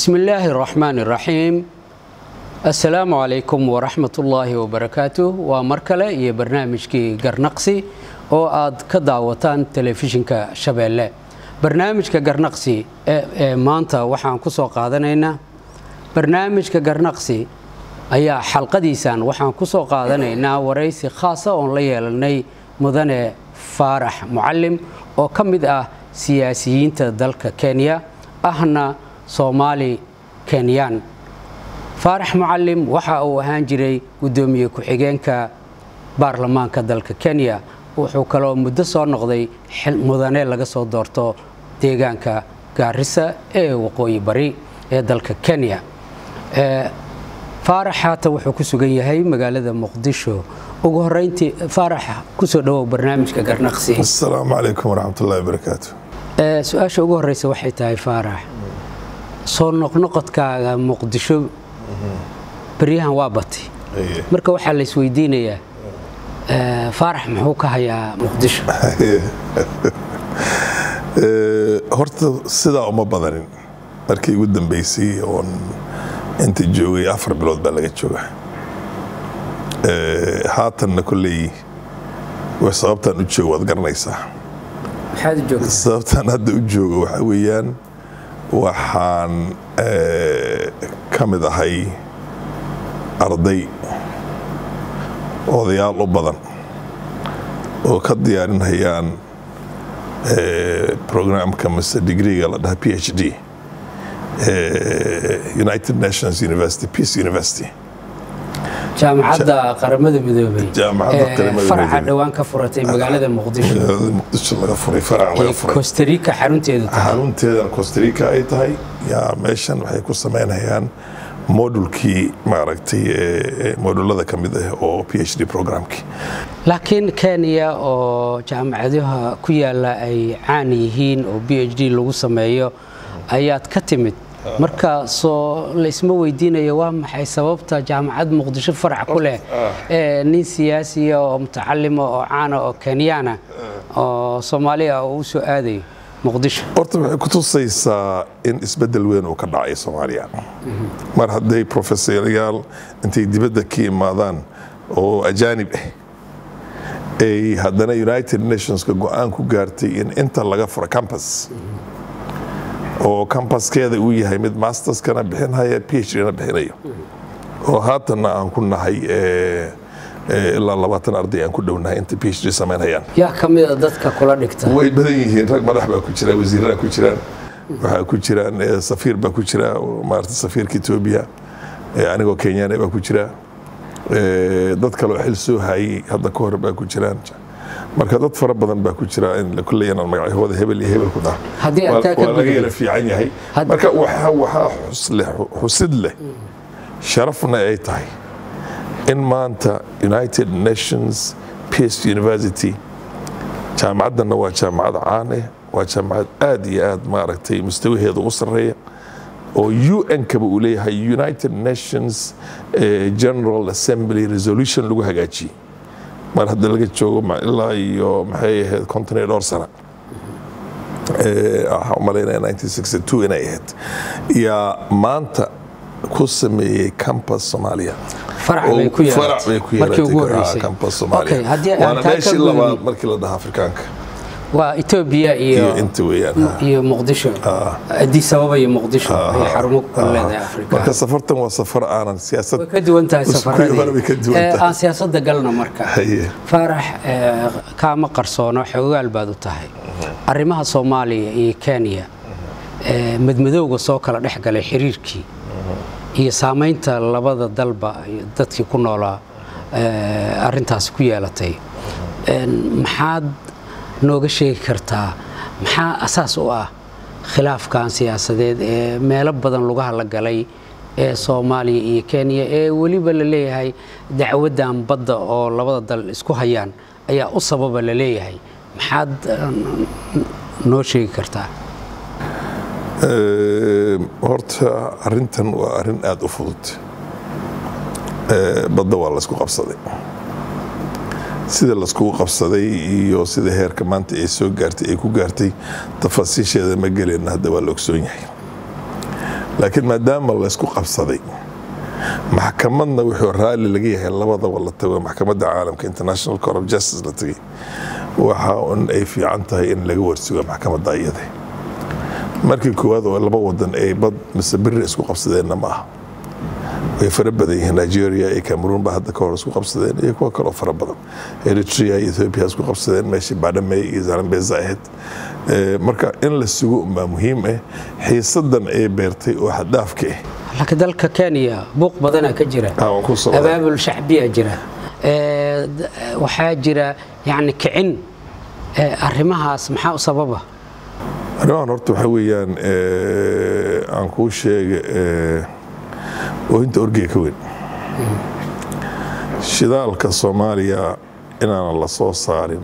bismi illaahi araxmaan iraxiim assalaamu calaykum waraxmat ullaahi wabarakaatu waa mar kale iyo barnaamijkii garnaqsi oo aad ka daawataan telefishinka shabeelle barnaamijka garnaqsi ee maanta waxaan ku soo qaadanaynaa barnaamijka garnaqsi ayaa xalqadiisan waxaan ku soo qaadanaynaa waraysi khaasa oon la yeelanay mudane faarax mucalim oo ka mid ah siyaasiyiinta dalka kenya ahna soomaali kenyaan faarax mucalim waxa uu ahaan jiray guddoomiye ku-xigeenka baarlamaanka dalka kenya wuxuu kaloo muddo soo noqday mudane laga soo doorto deegaanka gaarisa ee waqooyi bari ee dalka kenya faarax haata wuxuu ku sugan yahay magaalada muqdisho ugu horeyntii faarax kusoo dhawow barnaamijka garnaqsi asalaamu calaykum waraxmatullahi wabarakaatu su-aasha ugu horeysa waxay tahay faarax soo noqnoqodkaaga muqdisho beryahan waa batay marka waxaa la isweydiinayaa faarax muxuu ka hayaa muqdisho horta sidaa uma badanin markii ugu dambeysay oon inta joogay afar bilood baa laga jooga haatanna kolley sababtaan u joogo waad garanaysaa sababtaan hadda u joogo waxaa weeyaan waxaan ka mid ahay arday odayaal u badan oo ka diyaarinhayaan programka mise digriga la dhaha p h d united nations university peace university jaamacadda qaramada midoobay faraca dhowaan ka furatay magaalada muqdisho muqdisho laga furay farac laga furay costarica xarunteedu tahay xarunteedan costarica ay tahay yaa meeshan waxay ku samaynayaan modulkii maaragtay modulada ka mid ah oo p h d programkii laakiin kenya oo jaamacadaha ku yaala ay caan yihiin oo b h d lagu sameeyo ayaad ka timid marka soo laysma weydiinayo waa maxay sababta jaamacad muqdisho farac ku leh nin siyaasiya oo mutacalima oo caana oo kenyaana oo soomaaliya oo u soo aadayo muqdisho horta waxay ku tusaysaa in isbeddel weyn uu ka dhacay soomaaliya mar hadday profesorayaal intay dibadda ka imaadaan oo ajaanib ah ay haddana united nationska go-aan ku gaartay in inta laga furo campus oo campaskeeda uu yahay mid masterskana bixinhaya p h dna bixinayo oo haatanna aan ku nahay ilaa labaatan arday aan ku dhownahay inta p h d samaynhayaan yaa ka mida dadka kula dhigta way badan yihiin rag madax baa ku jira wasiiradaa ku jiraan waxaa ku jiraan safiir baa ku jira maarata safiirka etoobiya anigoo kenyaane baa ku jira dad kaloo xil soo hayay hadda ka hor baa ku jiraan marka dad fara badan baa ku jira in kulley inaan magacyahooda hebel iyo hebel ku dhaha waa laga yara fiican yahay marka waxaa xusid leh sharafna ay tahay in maanta united nations peace university jaamacaddanna waa jaamacad caan ah waa jaamacad aad iyo aad maaragtay mustawaheeda u sarreeya oo un-kaba uu leeyahay united nations general assembly resolution lagu hagaajiyey mar hadda laga joogo ilaa iyo maxay ahayd konton iyo dhowr sana waxaan umalaynaya nineteen sixty two inay ahayd yaa maanta ku sameeyey campus soomaaliya farac bay ku farac bay ku markii ugu yeelatay horeysay campus soomaaliya Okay, haddii aan waana taa ka meeshii gudubno- labaad markii la dhaha afrikaanka waa etoobiya iyo iyo inta weeyaan ha. iyo muqdisho addis ababa iyo muqdisho ay xarumo ku kala leedahay afrika marka safartan waa safar aanan siyaasad way ka duwan tahay Isku hore way ka safaradii duwan Eh, tahay. aan siyaasadda galna marka Haye. faarax eh, kaama qarsoono xogaal baad u tahay arrimaha soomaaliya iyo kenya eh, madmadowga soo kala dhex galay xiriirkii iyo saamaynta labada dalba iyo dadkii ku noolaa eh, arrintaasi ku yeelatay En, maxaad nooga sheegi kartaa maxaa asaas u ah khilaafkan siyaasadeed ee meelo badan lugaha la galay ee soomaaliya iyo kenya ee weliba la leeyahay dacwaddan badda oo labada dal isku hayaan ayaa u sababa la leeyahay maxaad eh, noo sheegi kartaa Ee, horta arintan waa arin aada u fudud Ee, badda waa laysku qabsaday sida laiskugu qabsaday iyo sida heerka maanta ay soo gaartay ay ku gaartay tafaasiisheeda ma geleenna hadda waa la ogsoon yahay laakiin maadaama laysku qabsaday maxkamadna wuxuu raalli laga yahay labadaba la tago maxkamadda caalamka international court of justice la tagay waxa un ay fiican tahay in laga warsugo maxkamadda iyada markii koowaad oo laba wadan ay bad mise biri isku qabsadeenna ma aha way fara badan yihiin nigeria iyo cameroon ba hadda ka hor isku qabsadeen iyo kuwa kaloo fara badan eritrea iyo ethiopia isku qabsadeen meeshii badhamey iyo zalambeza ahayd marka in la sugo unbaa muhiim ah xiisadan ay beertay oo xaddaafka ah laakiin dalka kenya buuq badanaa ka jira abaabul shacbiya jira waxaa jira yani kicin arrimahaas maxaa u sababa arrimahan horta waxaa weeyaan aan kuu sheega oohinta orgeyga ka weyn shidaalka soomaaliya inaanan la soo saarin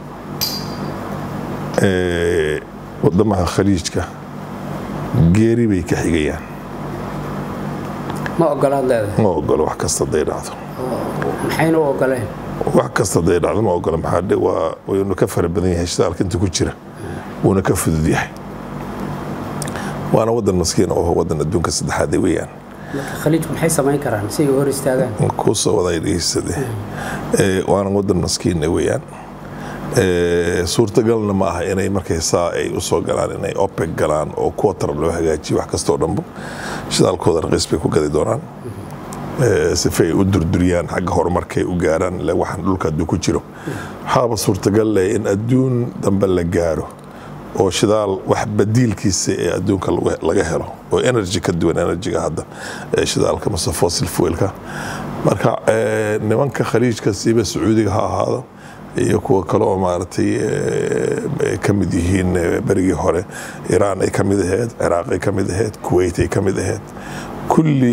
wadamaha khaliijka geeri bay ka xigayaan ma ogolaad leedahay ma ogolo wax kasta haday dhacdo maxayna u ogoleen wax kasta haday dhacdo ma ogola maxaa waa waynu ka fara badan yahay shidaalka inta ku jira wuuna ka fudud yahay waana wadan maskiin oo wadan adduunka saddexaad weeyaan khaliijku maxay samayn karaan si ay hor istaagaan kuusoo waday dhegeysade waana wadan maskiin weeyaan suurtagalna ma aha inay markay saa ay usoo galaan inay opec galaan oo quotar loo hagaajiyo wax kastoo dhanbo shidaalkooda raqiis bay ku gadi doonaan sifa ay u durduriyaan xagga horumarkay u gaaraan waxaan dhulka hadduu ku jiro waxaaba suurtagal leh in adduun dambe la gaaro oo shidaal wax badiilkiisa ee adduunka laga helo oo energy ka duwan energyga hadda shidaalka mase fossil fuelka marka nimanka khaliijka siiba sacuudiga ha ahaado iyo kuwa kale oo maaragtay ka mid yihiin berigii hore iraan ay ka mid ahayd ciraaq ay ka mid ahayd kuwait ay ka mid ahayd kulli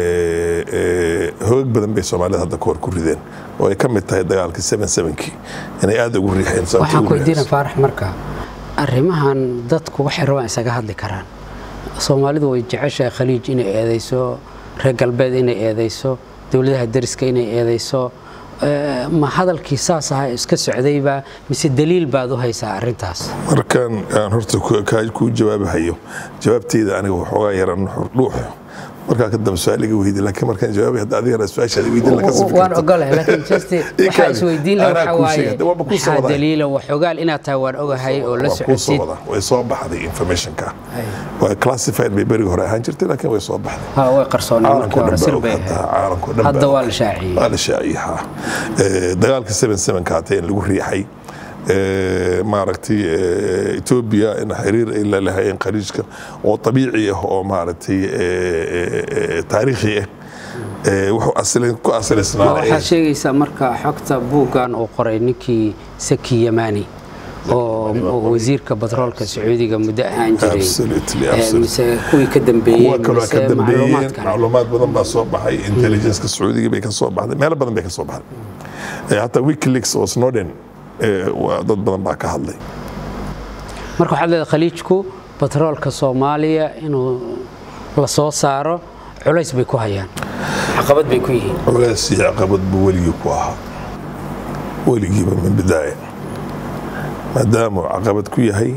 hoog badan bay soomaalida hadda kahor ku rideen oo ay ka mid tahay dagaalkii seven sevenkii inay aada ugu riixeen waxaan ku weydiina faarax marka arrimahan dadku waxay rabaan isaga hadli karaan soomaalidu way jeceshahay khaliij inay eedayso reer galbeed inay eedayso dowladaha dariska inay eedayso ma hadalkii saas aha iska socdayba mise daliil baad u haysaa arintaas markan aan horta kuu jawaabahayo jawaabteyda aniga waxoogaa yaran dhuux markaa ka dambe su-aaliga weydi laakiin markaan jawaabay hadda adigana su-aashaada weydin la kasi waan ogolahay laakiin just waxaa isweydiin la waxa waaye maxaa daliila waxogaal inaad tahay waan ogahay oo la socodsid way soo baxday informationka waa classified bay berigi hore ahaan jirtay laakiin way soo baxday ha way qarsooneen markii hore sir bay caalamko dhan hadda waa la shaaciyey waa la shaaciyey ha dagaalka seven sevenka hatay in lagu riixay maaragtay etoobiya in xiriir ay la lahayeen khaliijka oo abiici ah oo maaragtay taariikhi ah wuxuu ku asalaysnaa waxaad sheegaysaa marka xogta buuggan uu qoray ninkii saki yamani oo wasiirka batroolka sacuudiga muddo ahaan jiray mise kuwii ka dambeeyey mise macluumaad badan baa soo baxay intelligenceka sacuudiga bay ka soo baxday meelo badan bay ka soo baxday hataa wikileaks oo snowden dad badan baa ka hadlay marka waxaad leedahay khaliijku batroolka soomaaliya inuu la soo saaro culays bay ku hayaan caqabad bay ku yihiin culays iyo caqabad buu weligii ku ahaa weligiiba min bidaaya maadaamuu caqabad ku yahay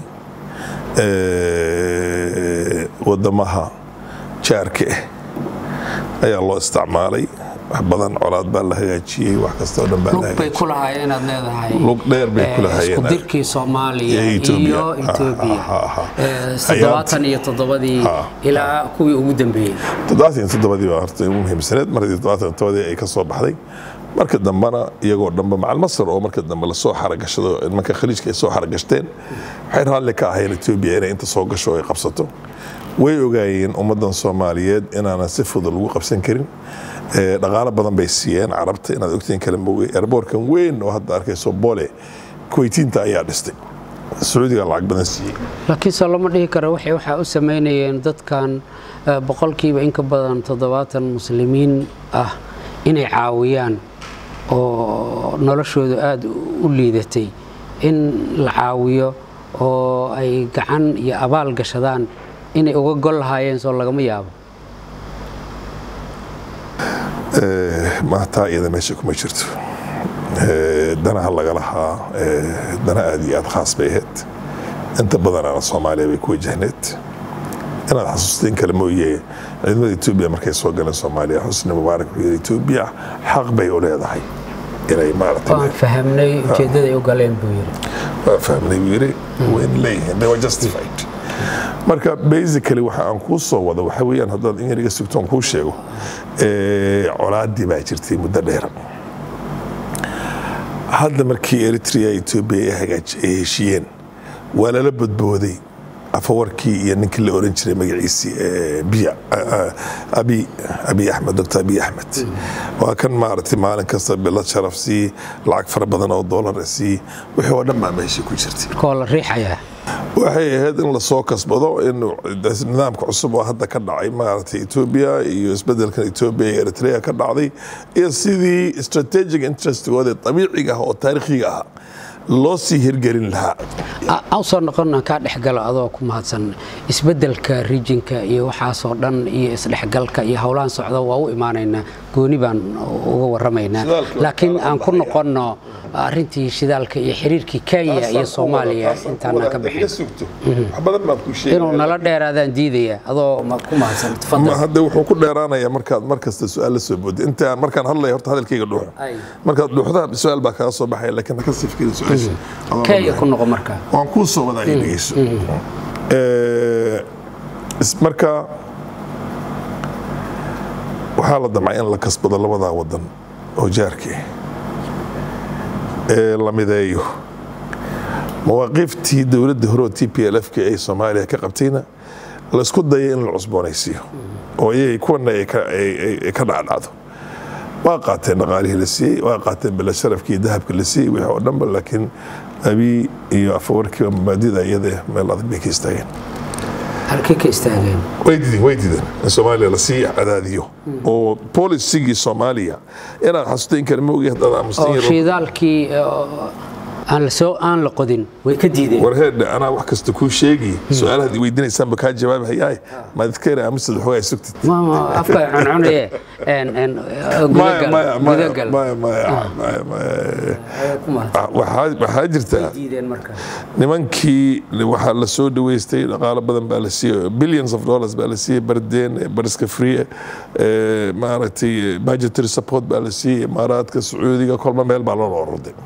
wadamaha jaarka ah ayaa loo isticmaalay wax badan colaad baa la hagaajiyey wax kastoo dhan baa lug bay ku lahaayeen inaad leedahay lug dheer bay ku lahaayeen isku dirkii soomaaliya iyo etoobiya toddobaatan iyo toddobadii ilaa kuwii ugu dambeeyey toddobaatan iyo toddobadii baa horta ugu muhiimsaneed markii toddobaatan iyo toddobadii ay ka soo baxday marka dambena iyagoo dhanba macal masar oo marka dambe lasoo xaragashado nimanka khaliijka ay soo xaragashteen waxay raalli ka ahayn etoobiya inay inta soo gasho ay qabsato way ogaayeen ummaddan soomaaliyeed inaanan si fudud lagu qabsan karin dhaqaalo badan bay siiyeen carabta inaad ogtiin kale moogay erboorkan weyn oo hadda arkayso boole kuweytiinta ayaa dhistay sacuudiga lacag badan siiyey laakiinse lama dhihi karo waxay waxaa u samaynayeen dadkan boqolkiiba in ka badan toddobaatan muslimiin ah inay caawiyaan oo noloshoodu aada u liidatay in la caawiyo oo ay gacan iyo abaal gashadaan inay uga gol lahaayeen soo lagama yaabo maataa iyada meesha kuma jirto danaha laga lahaa dana aad iyo aad khaas bay ahayd inta badanaana soomaaliya bay ku wajahneed inaad xasuusteen kale mooye ciidamada etoobiya markay soo galeen soomaaliya xusni mubaarak wuxuu yidhi etoobiya xaq bay u leedahay inay maaragtay waan fahamnay ujeeddada ay u galeen buu yidhi waa fahmnay buu yidhi wayna leeyihiin they were justified marka basically waxa aan kuu soo wado waxa weeyaan haddaad in yar iga sugto aan kuu sheego eh, colaadii baa jirtay muddo dheer hadda markii eritrea etoobiya ay hagaaj- ay heshiiyeen waa lala badbooday afawarkii iyo ninkii la oran jiray magaciisii eh, biya abi abi axmed doctor abi axmed waa kan maaragtay maalin kasta bilad sharaf sii lacag fara badan oo doolar sii wixii oo dhan baa meesha ku jirtay koo la riixayaa waxay ahayd in lasoo kasbado in nidaamka cusub oo hadda ka dhacay maaragtay etoobiya iyo isbedelkan etoobiya iyo eritrea ka dhacday iyo sidii strategic interestigooda dabiiciga ah oo taariikhiga ah loo sii hirgelin lahaa aan soo noqon aan kaa dhexgalo adoo ku mahadsan isbeddelka rijinka iyo waxaasoo dhan iyo isdhexgalka iyo howlaan socda waa u imaanaynaa gooni baan uga waramaynaa Shidaalka laakiin waxaa aan ku baxaya. noqonno arrintii shidaalka iyo xiriirkii kenya iyo soomaaliya intaanaan ka bixin wax badan baan ku inuu nala dheeraadaan diidaya adoo ma ku mahadsan Ma tafadal hadda wuxuu ku dheeraanayaa markaad mar kasta su-aal la soo boodid inta markaan hadlaya horta hadalkayga dhuuxo Ay. markaad dhuuxda su-aal baa kaga soo baxaya laakiin ha ka sii fikiri su-aasha Adoo kenya hadlaya. ku noqo markaa waan kuu soo wadaa ii dhegeyso Eh, is- marka waxaa la damcay in la kasbado labadaa wadan oo jaarkii ee la mideeyo mawaaqiiftii dowladda hore oo t p l f ka ay soomaaliya ka qabtayna laysku dayay in la cusboonaysiiyo oo iyay kuwana ay ka- ay- ay- ay ka dhacdhacdo waa qaateen dhaqaalihii la siiyey waa qaateen bila sharafkii dahabka la siiyey wixii oo dhanba laakiin abi iyo afawarkiiba mabaadida iyada meel adag bay ka istaageen halkii ka istaageen way dideen way dideen in soomaaliya lasii cadaadiyo oo polisigii soomaaliya inaad xasuusta in kale ma ogi haddaad aamustan oo yaro shidaalkii oo aan la soo aan la qodin way ka diideen warheedhe anaa wax kasta kuu sheegi su-aalahaad i weydiinaysaanba kaa jawaabi hayaay maadadkeena aamusad waxoogaa sugtid ma ma afka cuncunaye en en maya maya maya gudagal maya maya maya maya ku mahadsan waxaa waxaa jirtaa diideen markaa nimankii waxaa la soo dhaweystay dhaqaalo badan baa la siiyey billions of dollars baa la siiyey bardeen bariska free eh, maaragtay budgetary support baa la siiyey imaaraadka sacuudiga kolba meel baa loo ororday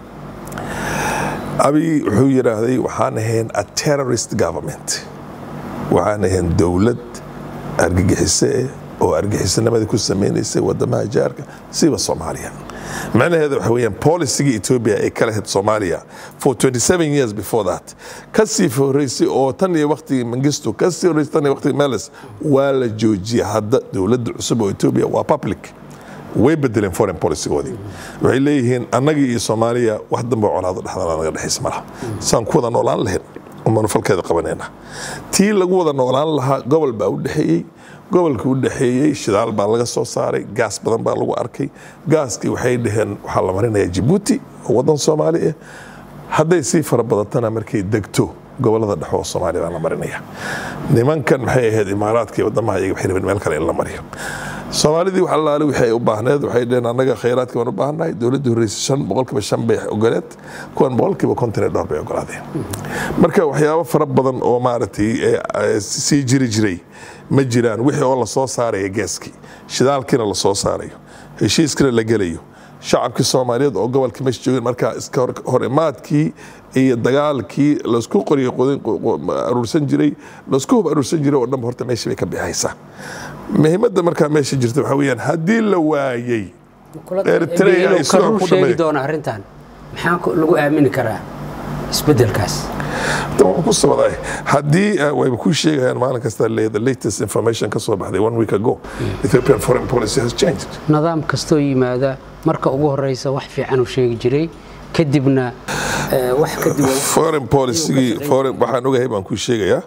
abi wuxuu yidhaahday waxaan ahayn a terrorist government waxaan ahayn dowlad argagixise oo argagixisanimada ku samaynaysay wadamaha jaarka siba soomaaliya macnaheeda waxa weeyaan polisigii ethiopia ay ka lahayd soomaaliya for 27 years before that kasii horeysay oo tan iyo waqtigii mangisto kasii horeysay tan iyo waqtigii meles waa la joojiyay hadda dowladda cusub oo ethiopia waa public way bedeleen foreign policygoodii waxay leeyihiin annagii iyo soomaaliya wax dambe colaado dhexdana naga dhexaysa malaha saan ku wada noolaan lahayn umanu falkeeda qabanayna tii lagu wada noolaan lahaa gobol baa u dhexeeyey gobolka u dhexeeyey shidaal baa laga soo saaray gaas badan baa lagu arkay gaaskii waxay dhaheen waxaa la marinayaa jabuuti oo wadan soomaali ah hadday sii fara badatana markay degto gobolada dhexe oo soomaaliya baa la marinaya nimankan maxay ahayd imaaraadka iyo wadamaha iyaga waxay rabeen meel kale in la mariyo soomaalidii wax allaale wixii ay u baahneed waxay dhaheen annaga khayraadka baan u baahannahay dowladda horreysay shan boqolkiiba shan bay ogoleed kuwan boqolkiiba konton iyo dhowr bay ogolaadeen marka waxyaabo fara badan oo maaragtay eh, eh, sii jiri jiray ma jiraan wixii oo lasoo saaraya geeskii shidaalkiina lasoo saarayo heshiiskina la gelayo shacabkii soomaaliyeed oo gobolka meesha joogeen markaa iska hor- hor imaadkii iyo dagaalkii laisku qoriyo qodin- qo- qo- aruursan jiray laisku hub aruursan jiray oo dhanba horta meesha bay ka bixaysaa muhiimadda markaa meesha jirta waxaa weeyaan haddii la waayey Eritrea ay sidoo karuu ku sheegi dhameeyeen. doona arrintan maxaa ku- lagu aamini karaa isbedelkaas waan ku socday haddii eh, wayba kuu sheegayaan maalin kasta le the latest information ka soo baxday one week ago ethiopian foreign policy has changed nidaam kastoo yimaada marka ugu horeysa wax fiican uu sheegi jiray kadibna eh, wax kadib foreign policygii foreign waxaan ogahay baan kuu sheegayaa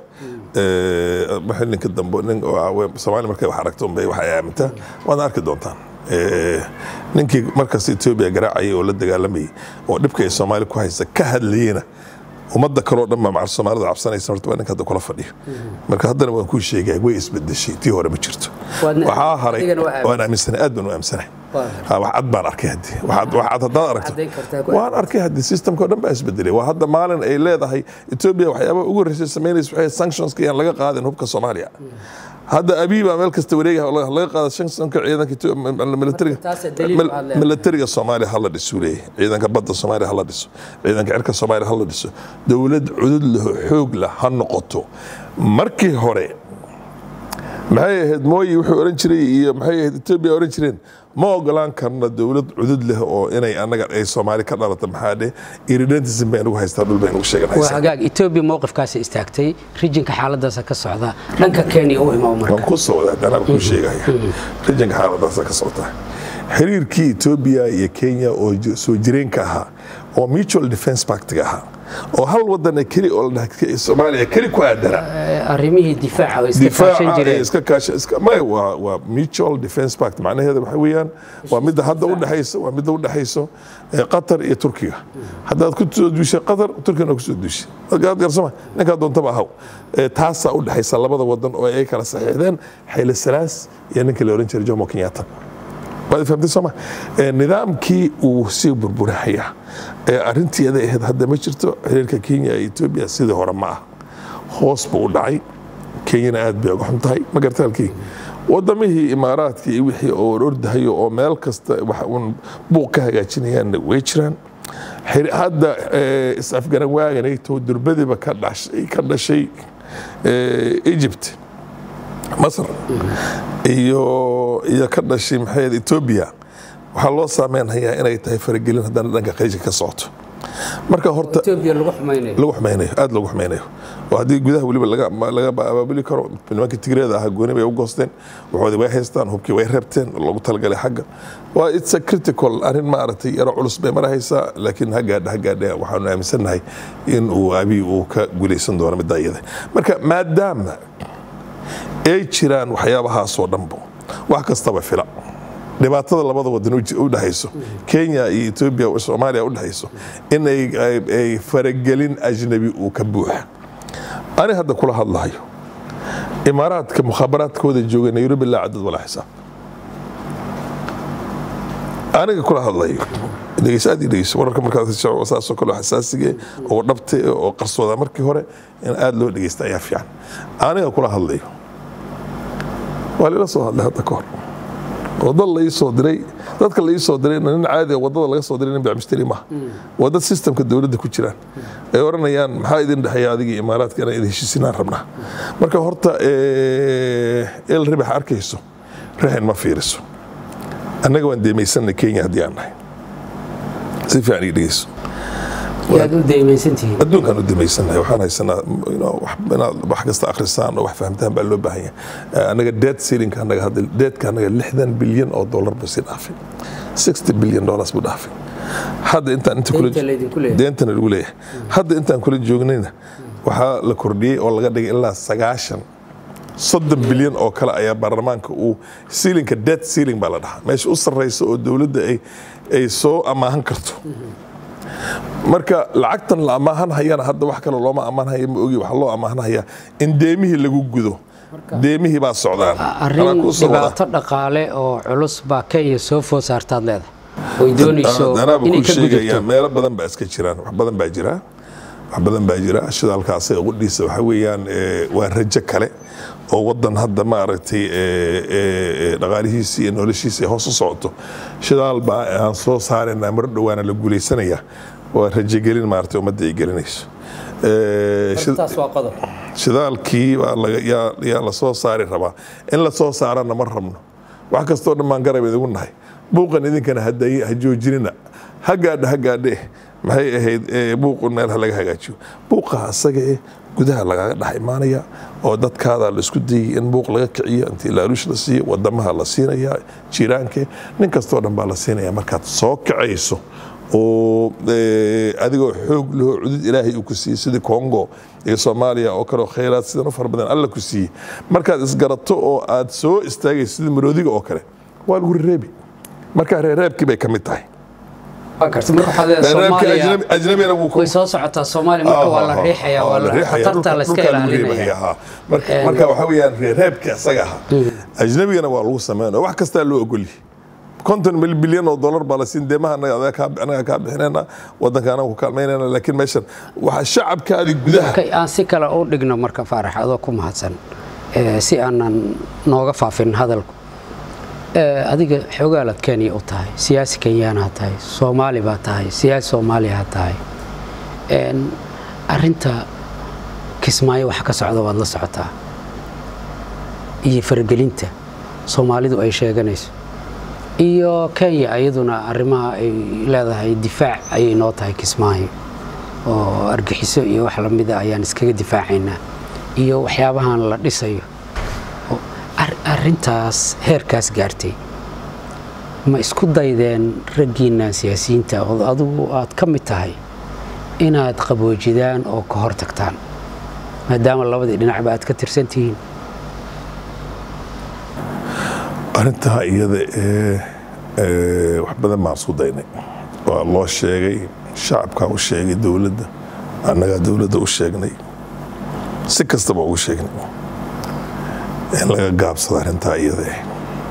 Eh, waxay ninka dambe nin oo ah, we- soomaali markay wax aragto unbay wax ay aamintaa waad arki doontaan Eh, ninkii markaas etoobiya garaacayay oo la dagaalamayay oo dhibka ay soomaali ku haysa ka hadlayena ummadda kaloo dhan baa macal soomaalida cabsanaysa horta waa ninka hadda kula fadhiyo marka haddana waan kuu sheegaya way isbedeshay tii hore ma jirto Waadna- waxaa haray adigana waa aamin. waan aaminsanahay aad baan u aaminsanahay Ha, wax cad baan arkay haddii wax cad- wax cad haddaad aragto Caddayn kartaa ku- waan arkay haddii systemka oo dhan baa isbedelay waa hadda maalin ay leedahay etoobiya waxyaabaha ugu horreysay samaynaysa waxay sanctionska iyaan laga qaadin hubka soomaaliya hadda abiy baa meel kasta wareegaya oo laga qaada sanctionka ciidanka Ethiopia- militariga taasee daliil mil- baad leedahay. militariga soomaaliya hala dhiso leeyahay ciidanka badda soomaaliya hala dhiso ciidanka cirka soomaaliya hala dhiso dowlad cudud leh oo xoog leh ha noqoto markii hore maxay ahayd mooyi wuxuu oran jiray iyo maxay ahayd etoobiya oran jireen ma ogolaan karno dowlad cudud leh oo inay anaga ay soomaali ka dhalata maxaa dhe irredentism bay nagu haystaa dhul bay nagu waa sheeganaysaa hagaag etoobiya mowqifkaasi istaagtay rijinka xaaladaasa ka socda dhanka kenya u imaa marka waan ku socdaa danaan kuu sheegaya rijinka xaaladaasa ka socota xiriirkii etoobiya iyo kenya oo ji- soo jireenka ahaa oo mutual defense pactiga ahaa oo hal wadana keli oo la dhaha soomaaliya keli ku aadana Eh, arrimihii difaaca oo iska kaashan difaaca jireen iska kaasha iska may waa waa mutual defense pact macnaheedu waxa weeyaan waa midda hadda u dhaxayso waa midda u dhaxayso eh, qatar iyo turkiga haddaad ku soo duushay qatar turkigana ku soo duushay markaad garsama ninkaa doontaba ahaw Eh, taasaa u dhaxaysa labada wadan oo ay kala saxiixdeen xayla salaas iyo ninkii la oran jiray jomo kenyatta waad fahamtay sooma Eh, nidaamkii uu sii burburahaya ee arrintii aday ahayd hadda ma jirto xiriirka kenya iyo etoobiya sidii hore ma ah hoos buu u dhacay kenyana aad bay uga xun tahay ma garta halkii wadamihii imaaraadkii iyo wixii oo orordahayo oo meel kasta wax uun buuq ka hagaajinayaanna way jiraan Xiri- hadda eh, is-afgaran waaganayto durbadiba ka dhashay ka dhashay eh, egypt masar iyo iyo ka dhashay maxay ahayd etoobiya waxaa loo saameynhayaa inay tahay faragelin haddana dhanka khaliijka ka socoto marka horta etoobiya lagu xumaynayo lagu xumaynayo aad lagu xumaynayo oo haddii gudaha weliba laga laga abaabuli karo nimanka tigreeda ahaa gooni bay u goosteen waxoodii way haystaan hubkii way reebteen oo loogu talagalay xagga waa it's a critical arrin maaragtay yaro culus bay marahaysaa laakiin ha gaadha ha gaadha waxaanu aaminsannahay in uu abiy uu ka guulaysan doono middaa iyada marka maadaama ay jiraan waxyaabahaasoo dhanbo wax kastaba fila dhibaatada labada wadan u ji- u dhexayso kenya iyo etoobiya oo soomaaliya u dhexayso in ay, ay, ay faragelin ajnabi uu ka buuxa ani hadda kula hadlahayo imaaraadka mukhaabaraadkooda jooga nairobi laa cadad walaa xisaab aniga kula hadlayo dhegeyso aad ii dhegeyso wararka markaas shacab saasoo kale oo xasaasiga eh, oo dhabta eh, oo qarsooda markii hore in aad loo dhegeysta ayaa fiican aniga kula hadlayo waa lila soo hadlay hadda ka hor wada la ii soo diray dadka la ii soo diray nin caadi ah, wadada laga soo diray nin bacmisteri maaha waa dad systemka dowladda ku jiraan ay oranayaan maxaa idin dhexeeya adiga iyo imaaraadka inaan idin heshiisinaan rabnaa marka horta eh, el ribax arkayso rahin ma fiiriso annaga waan deemaysanay kenya haddii aan nahay si fiican ii dhegeyso yaad u deymaysantihiin adduunkaan u damaysanahay waxaan haysanaa you know, wax- inaad wax kasta akhrisaan oo wax fahamtaan baa loo baahan yahay Eh, anaga debt ceiling anaga hadda deedka anaga lixdan bilyan oo dollar buu sii dhaafay 60 bilyan dollars buu dhaafay hadda intaan inta kula Deynta laydinku leeyahay. deentana lagu leeyahay hadda intaan kula joognayna waxaa la kordhiyey oo laga dhigay ilaa sagaashan soddon bilyan oo kale ayaa baarlamaanka uu siilinka debt ceiling baa la dhahaa meesha u sarreysa oo dowladda ay ay soo amaahan karto marka lacagtan la amaahan hayana hadda wax kale looma amaahanhaya ma ogi waxaa loo amaahanhayaa in deemihii lagu gudo deemihii baa socdaan Anaa arrin kuu soo wada. dhibaato dhaqaale oo culus baa kenya soo food saartaad leedahay oy doonayso anaaba inay ku ka sheegaya gudubto meelo badan baa iska jiraan wax badan baa jira wax badan baa jira shidaalka asaga qudhiisa waxa weeyaan eh, waa rajo kale oo wadan hadda maaragtay eh, eh, eh, dhaqaalihiisa iyo noloshiisa ay hoos u socoto shidaal baa aan soo saarayna mar dhowaana la guuleysanaya waa rajogelin maaragtay ummadda ay gelinayso Eh, shid- taas waa qodob shidaalkii baa laga- yaa- yaa la soo saari rabaa in la soo saarana ma rabno wax kastoo dhan baan garab idigu nahay buuqan idinkana hada- ha joojinina ha gaadha ha gaadhe maxay ahayd eh, buuqun meel ha laga hagaajiyo buuqa asaga eh gudaha lagaga dhex imaanaya oo dadkaada la isku dayay in buuq laga kiciyo intii laaluush la siiyo wadamaha la siinaya jiiraanke nin kastoo dhan baa la siinaya markaad soo kacayso oo eh, adigoo xoog lehoo cudud ilaahay uu ku siiyey sidii congo iyo soomaaliya oo kale oo khayraad sidan u fara badan alla ku siiyey markaad isgarato oo aad soo istaagayso sidii maroodiga oo kale waa lagu reebi marka reereebkii bay ka mid tahay waa karti marka waxaad leedahay reereebkii soomaaliya ajnabi- ajnabina wuu ku way soo socotaa soomaaliya marka waa la riixaya waa la khatarta la iska ilaalinaya marka marka waxa weeyaan reereebka asaga ahaa ajnabigana waa lagu sameynaya wax kastaa loo ogolyahay konton mil bilyan oo dollar baa la siin deemaha anaga adaga kaa- anaga kaa bixinayna wadanka anaga ku kaalmaynayna laakiin meeshan waxaa shacabkaadi gudaha Okay, aan si kale u dhigno marka faarax adoo ku mahadsan Eh, si aanan nooga faafin hadalku Eh, adiga xoogaalaad kenya u tahay siyaasi kenyaanaha tahay soomaali baa tahay siyaasi soomaaliyaha tahay En, arinta kismaayo waxa ka socda waad la socotaa iyo faragelinta soomaalidu ay sheeganayso iyo kenya iyaduna arrimaha ay leedahay difaac ayay noo tahay kismaayo oo argixiso iyo wax lamida ayaan iskaga difaacaynaa iyo waxyaabahan la dhisayo oo ar- arrintaas heerkaas gaartay ma isku daydeen raggiinnan siyaasiyiinta oo adigu aad ka mid tahay inaad qaboojidaan oo ka hor tagtaan maadaama labadii dhinacba aad ka tirsan tihiin arrintaa iyada ee ee, wax badan baan isku daynay waa loo sheegay shacabkaa u sheegay dowladda annagaa dowladda u sheegnay si kastaba ugu sheegnay in laga gaabsado arrintaa iyada eh.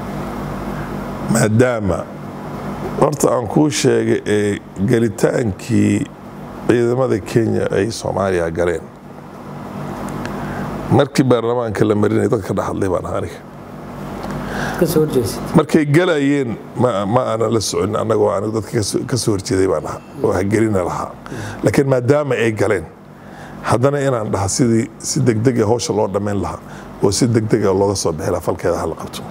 maadaama horta aan kuu sheegay ee gelitaankii ciidamada kenya ay soomaaliya galeen markii baarlamaanka la marinay dadka dhex hadlay baan ahaa aniga markay galayeen ma ma aanan la socon annagoo anigu dadka kasoo- ka soo horjeeday baan ahaa oo hagelina lahaa laakiin maadaama ay galeen haddana inaan dhaha sidii si degdega hawsha loo dhammayn lahaa oo si degdega looga soo bixi lahaa falkeeda hala qabto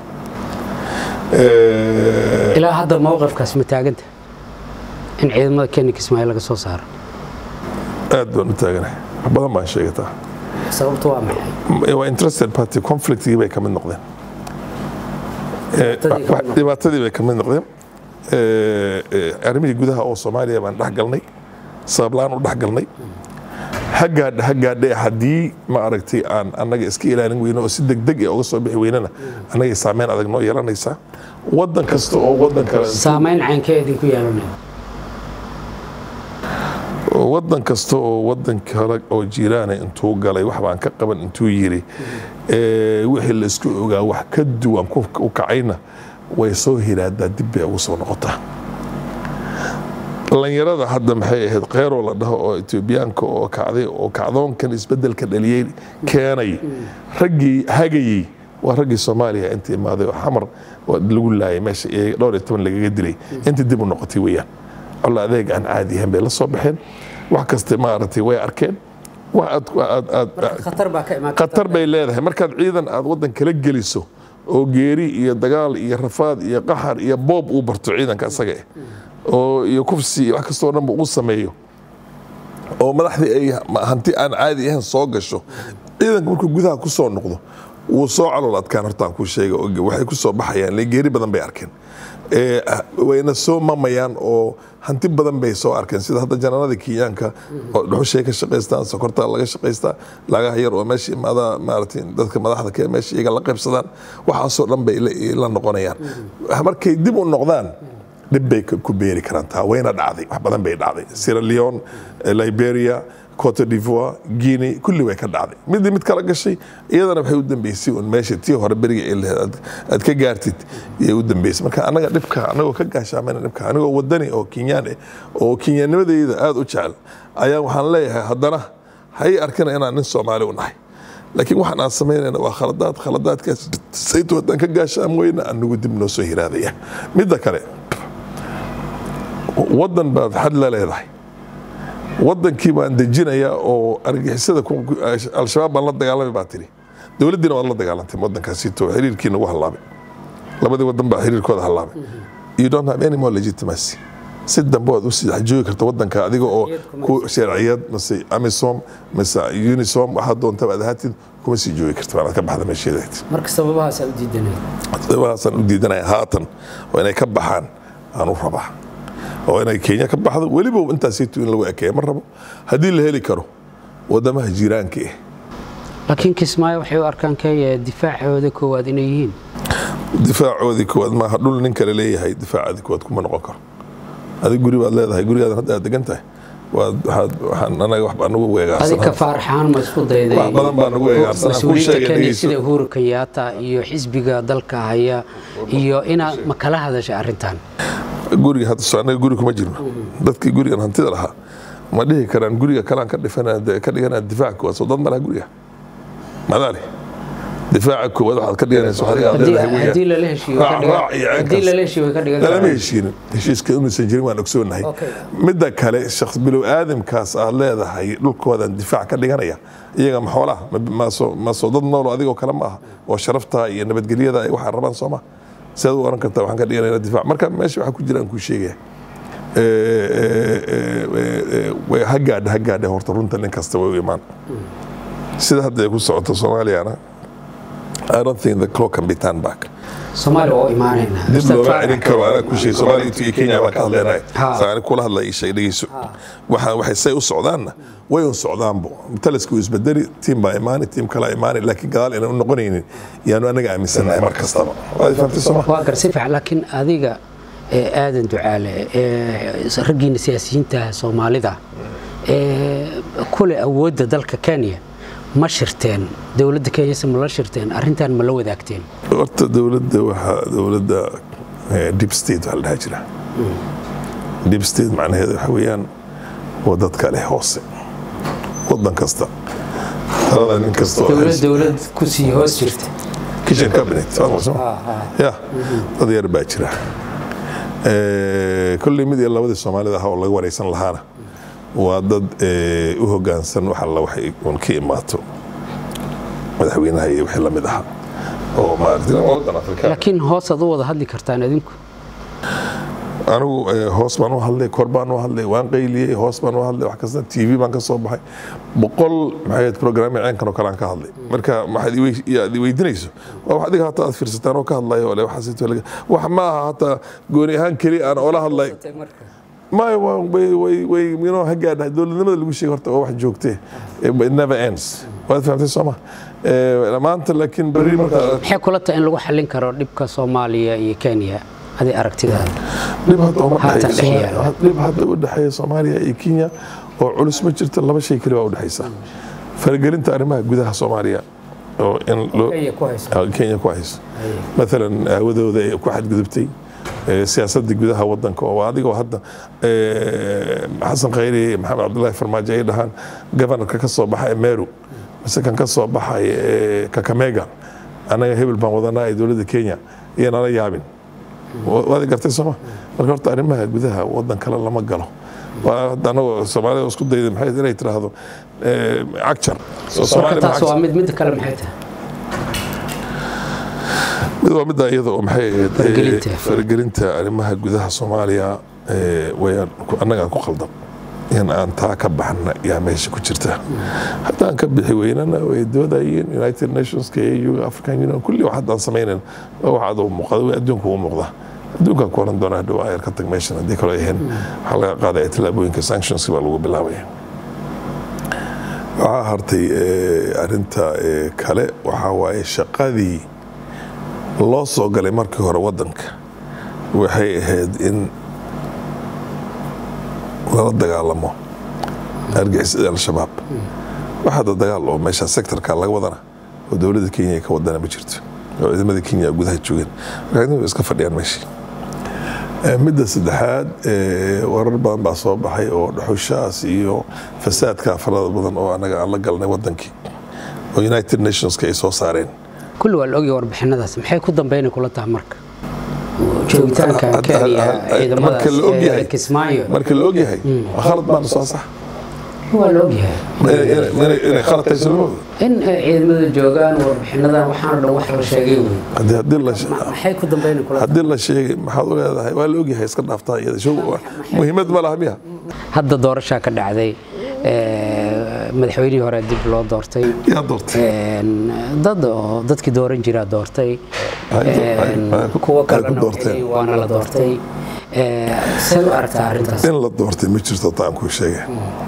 Eh, ilaa hadda mowqifkaas ma taaganta in ciidamada kenya kismaayo laga soo saaro aad baan u taaganahay wax badan baan sheegataa sababtu waa maxay waa interested party conflictigii bay ka mid noqdeen Eh, Dhibaatadii ka mid wax- dhibaatadii bay ka mid noqdeen Eh, eh, arrimihii gudaha oo soomaaliya baan dhex galnay sabablaan u dhex galnay hagaadha hagaadhe haddii ma aragtay aan annaga iska ilaalin weyno oo si degdeg ah uga soo bixi weynana annagay saameyn adag noo yeelanaysaa wadan kasta oo wadan kale saamayn caynkee idinku yeelanaya wadan kasta oo wadan kale oo jiiraana intuu galay wax baan ka qaban intuu yiri ee, wixii la isku ogaa wax ka duwan ku u kacayna way soo hiraadaa dib bay ugu soo noqotaa dhalinyarada hadda maxay ahayd kheyroo la dhaho oo etoobiyaanka oo kacday oo kacdoonkan isbedelka dhaliyey keenay raggii hagayey waa raggii soomaaliya inta imaaday oo xamar waa lagu laayay meesha ee dhowr iyo toban lagaga dilay inta dib u noqotay weeyaan colla adeeg aan caadi ahayn bay la soo baxeen wax kasta maaragtay way arkeen wax aad aad aad khatar baa ka imaan khatar bay leedahay markaad ciidan aad wadan kala geliso oo geeri iyo dagaal iyo rafaad iyo qaxar iyo boob uu barto ciidanka asaga eh oo iyo kufsi iyo wax kastoo dhanba uu sameeyo oo madaxdii ay ma- hanti aan caadi ahayn soo gasho ciidanka markuu gudaha ku soo noqdo wuu soo calool adkaan hortaan kuu sheega oo waxay ku soo baxayaan le geeri badan bay arkeen Ee, ah, wayna soo mamayaan oo hanti badan bay soo arkeen sida hadda janaanada kenyaanka oo dhuxushay ka shaqaystaan sokorta laga shaqaystaa lagaha yar oo meesha imaada maaragtay dadka madaxda ka meesha iyaga la qaybsadaan waxaasoo dhan bay la- la noqonayaan markay dib u noqdaan dhib bay ka- ku beeri karaan taa wayna dhacday wax badan bay dhacday sierra leone eh, liberia cote d'ivoire guinea kulli way ka dhacday midii mid kala gashay iyadana waxay u dambeysay un meesha tii hore beriga ay lahayd aad- aad ka gaartid iyay u dambeysay marka annaga dhibka annagoo ka gaashaamayna dhibka anigoo wadani oo kenyaan eh oo kenyaanimadayda aada u jecel ayaa waxaan leeyahay haddana hay arkina inaan nin soomaali u nahay laakiin waxaan aan samaynayna waa khaladaad khaladaadkaas saytu haddaan ka gaashaam weyna anagu dib noo soo hiraadaya midda kale wadan baad xad la leedahay wadankii baan dejinaya oo argixisada ku- ku- al-shabaab baan la dagaalamay baa tiri dowladdiina waad la dagaalantay wadankaasito xiriirkii nagu hallaabay labadii wadan baa xiriirkooda hallaabay you don't have any more legitimacy si dambe waad u sii joogi karta wadanka adiga oo ku sharciyad mise amisom mise unisom waxaad doontaba aad ahaatid kuma sii joogi karta waanaad ka baxda meesheeda marka sababahaas u diidanaya sababahaasaan u diidanaya haatan oo inay ka baxaan aan u rabaa oo inay kenya ka baxdo weliba intaasaytu in lagu ekeeya ma rabo haddii la heli karo wadamaha jiiraanka eh laakiin kismaayo waxay u arkaan kenya difaacooda koowaad inay yihiin difaacoodii koowaad maaha dhul nin kale leeyahay difaacaadii koowaad kuma noqon karo adig guri baad leedahay gurigaadan hadda aad degan tahay waad- waxaad- waxaan anaga wax baa nagu adinka weegaarsan faaraxaan ma isku dayday Wax badan baa nagu weegaarsan. Aan kuu mas-uuliyiinta sheegay, kenya dhegeyso. sida uhuru kenyatta iyo xisbiga dalka haya iyo inaad ma kala hadashay arrintan guriga hadda soo anaga guri kuma jirno dadkii gurigan hantida lahaa ma dhihi karaan guriga kalaan ka dhifana ka dhiganaa difaaca koowaad soo dad malaha guriga madaali difaaca koowaad waxaad ka dhiganaysa waxaad iga Haddii- leedahay weeyaan. haddii lala heshiiyo way ka Raac- dhigan- raac iyo haddii ceelkaas. lala heshiiyo way ka dhigan lalama karaan. heshiinin heshiiska inuusan jirin waan ogsoonahay Okay. midda kale shaqs bilow aadamkaas aad leedahay dhulkoodan difaac ka dhiganaya iyaga ma xoolaha ma- ma soo- ma soo dad noolo adigoo kale ma aha oo sharafta iyo nabadgelyada ay waxaa rabaan sooma sidaad u oran kartaa waxaan ka dhiganayna difaac marka meesha waxaa ku jira aan kuu sheegaya Eh, eh, eh, eh, way- ha gaadha ha gaadha horta runta nin kasta way u imaan sida hadda ay ku socoto soomaaliyana I don't think the clock can be turned back soomaaliya waa u imaanaynaa dib Ustaad looga Faarax. celin karo anaa ku sheegay soomaaliya iyo kenya baan ka hadlaynay Ha. saani kula hadla ii sheeg dhegeyso waxa waxay say u socdaanna way un socdaanbo taliska uu isbedeli tiim baa imaani tiim kalaa imaani laakiin gadaal inaan u noqonaynin yaanu anaga aaminsanahay mar kastaba waad fahamtay sooma waa gar si fiican laakiin adiga ee aadan ducaale ee raggiina siyaasiyiinta soomaalida ee kule awoodda dalka kenya ma shirteen dowladda kenyase ma la shirteen arrintan ma la wadaagteen horta dowladda waxaa dowladda eh, deep state waxaa la dhaha jira deep state macnaheedu waxa weeyaan waa dadka leh hoose wadan kasta talada nin kasta oo dowlad haysta- dowlad ku sii hoos jirta kitchen cabinet waa maqashay ma? ya dad yar baa jira Eh, kolley mid iyo labadii soomaalida ahaa oo laga wareysan lahaana waa dad eh, u hogaansan wax alla waxay un ka imaato madaxweynaha iyo wixii lamid ahaa oo maaragtay wadan afrikaan laakiin hoosaad u wada hadli kartaan adinku anigu eh, hoos baan u hadlay kor baan u hadlay waan qayliyey hoos baan u hadlay wax kasta tv baan ka soo baxay boqol maxay programme ceenkan oo kale aan ka hadlay marka waxaad i wey- iyo aad i weydiinayso waa wax adiga hataa aad fiirsataan oo ka hadlayo ole waxaas laga wax ma aha hataa gooni ahaan keli aan oola hadlay maya waa- way way way inoo ha gaadha dowladnimada lagu sheegay horta waa wax joogtee it never ends waad fahamtay sooma Eh, maanta laakiin berri markaa maxay kula tahay in lagu xallin karo dhibka soomaaliya iyo kenya adi aragtidaada dhib hadda uma Haatan dhexeeyo dhex yaalo. Soomaaliya- dhib hadda u dhexeeya soomaaliya iyo kenya oo culus ma jirto laba shay keli baa u dhexaysa faragelinta arrimaha gudaha soomaaliya oo in loo Kenya ku hayso. Ah, kenya ku hayso maalan aawadooda ay ku xadgudubtay eh, siyaasadda gudaha wadanka oo adigoo hadda eh, xasan khayri iyo maxamed cabdulaahi farmaajo ay dhahaan governorka ka soo baxa ee meru mise kan ka soo baxay ee kakamega anaga hebel baan wadanaa ee dowladda kenya iyo nala yaabin waad gartay sooma marka horta arrimaha gudaha wadan kale lama galo waa hadda anagoo soomaalida isku dayda maxay inay tiraahdo eh, cagjar So, marka Soomaali ma taas waa cagjar. mid midda kale maxay tahay mid waa midda iyada oo maxay ahayd, eh, Faragelinta. faragelinta arrimaha gudaha soomaaliya eh, wayaan ku- annagaa ku qaldan in aan taa ka baxna yaa meesha ku jirta haddaan ka bixi weynana way doodayeen united nationska eu african union kulli wax haddaan samaynan waa wax adoo muuqda way adduunka u muuqda adduunkaa ku oran doona hadhow ayar ka tag meeshan haddii kaloo ahayn waxaa laga qaadaya tallaabooyinka sanctionska baa lagu bilaabaya waxaa hartay eh, arinta eh, kale waxaa waaye shaqadii loo soo galay markii hore wadanka waxay ahayd in lala dagaalamo argixisada al-shabaab wax hadda dagaal oo meesha sektorka laga wadana oo dowladda kenya ay ka wadana ma jirto oo ciidamada kenya gudaha joogeen marka ciidamadu iska fadhiyaan meeshii Eh, midda saddexaad eh, warar badan baa soo baxay oo dhuxushaas iyo fasaadka farada badan oo anaga aan la galnay wadankii oo united nationska ay soo saareen kulli waa la ogyahay warbixinadaas maxay ku dambeynay kula tahay marka joogitaankan Hadda- kenya hadda- ciidamadaas marka la ogyahay ee kismaayo marka la ogyahay waa khalad baana soo sax waa la ogyahay Inay- inay- inay- inay khalad tahay soo lama oga. in ay ciidamada joogaan warbixinadan waxaana dhan wax la sheegay wey haddii haddii la maxay ku dambeynay kula tahay haddii la sheegay maxaad u leedahay waa la ogyahay iska dhaaftaa iyada show muhiimad ma laha miya hadda doorashaa ka dhacday ee, madaxweynihii hore dib loo doortay yaa doortay Een, dad oo dadkii dooran jiraa doortay Ay, ay, Een, ay ku- kuwa ay ku kalena doorteen. waxay- waana la doortay Ee, see u aragtaa arrintaas in la doortay ma jirto taan kuu sheegay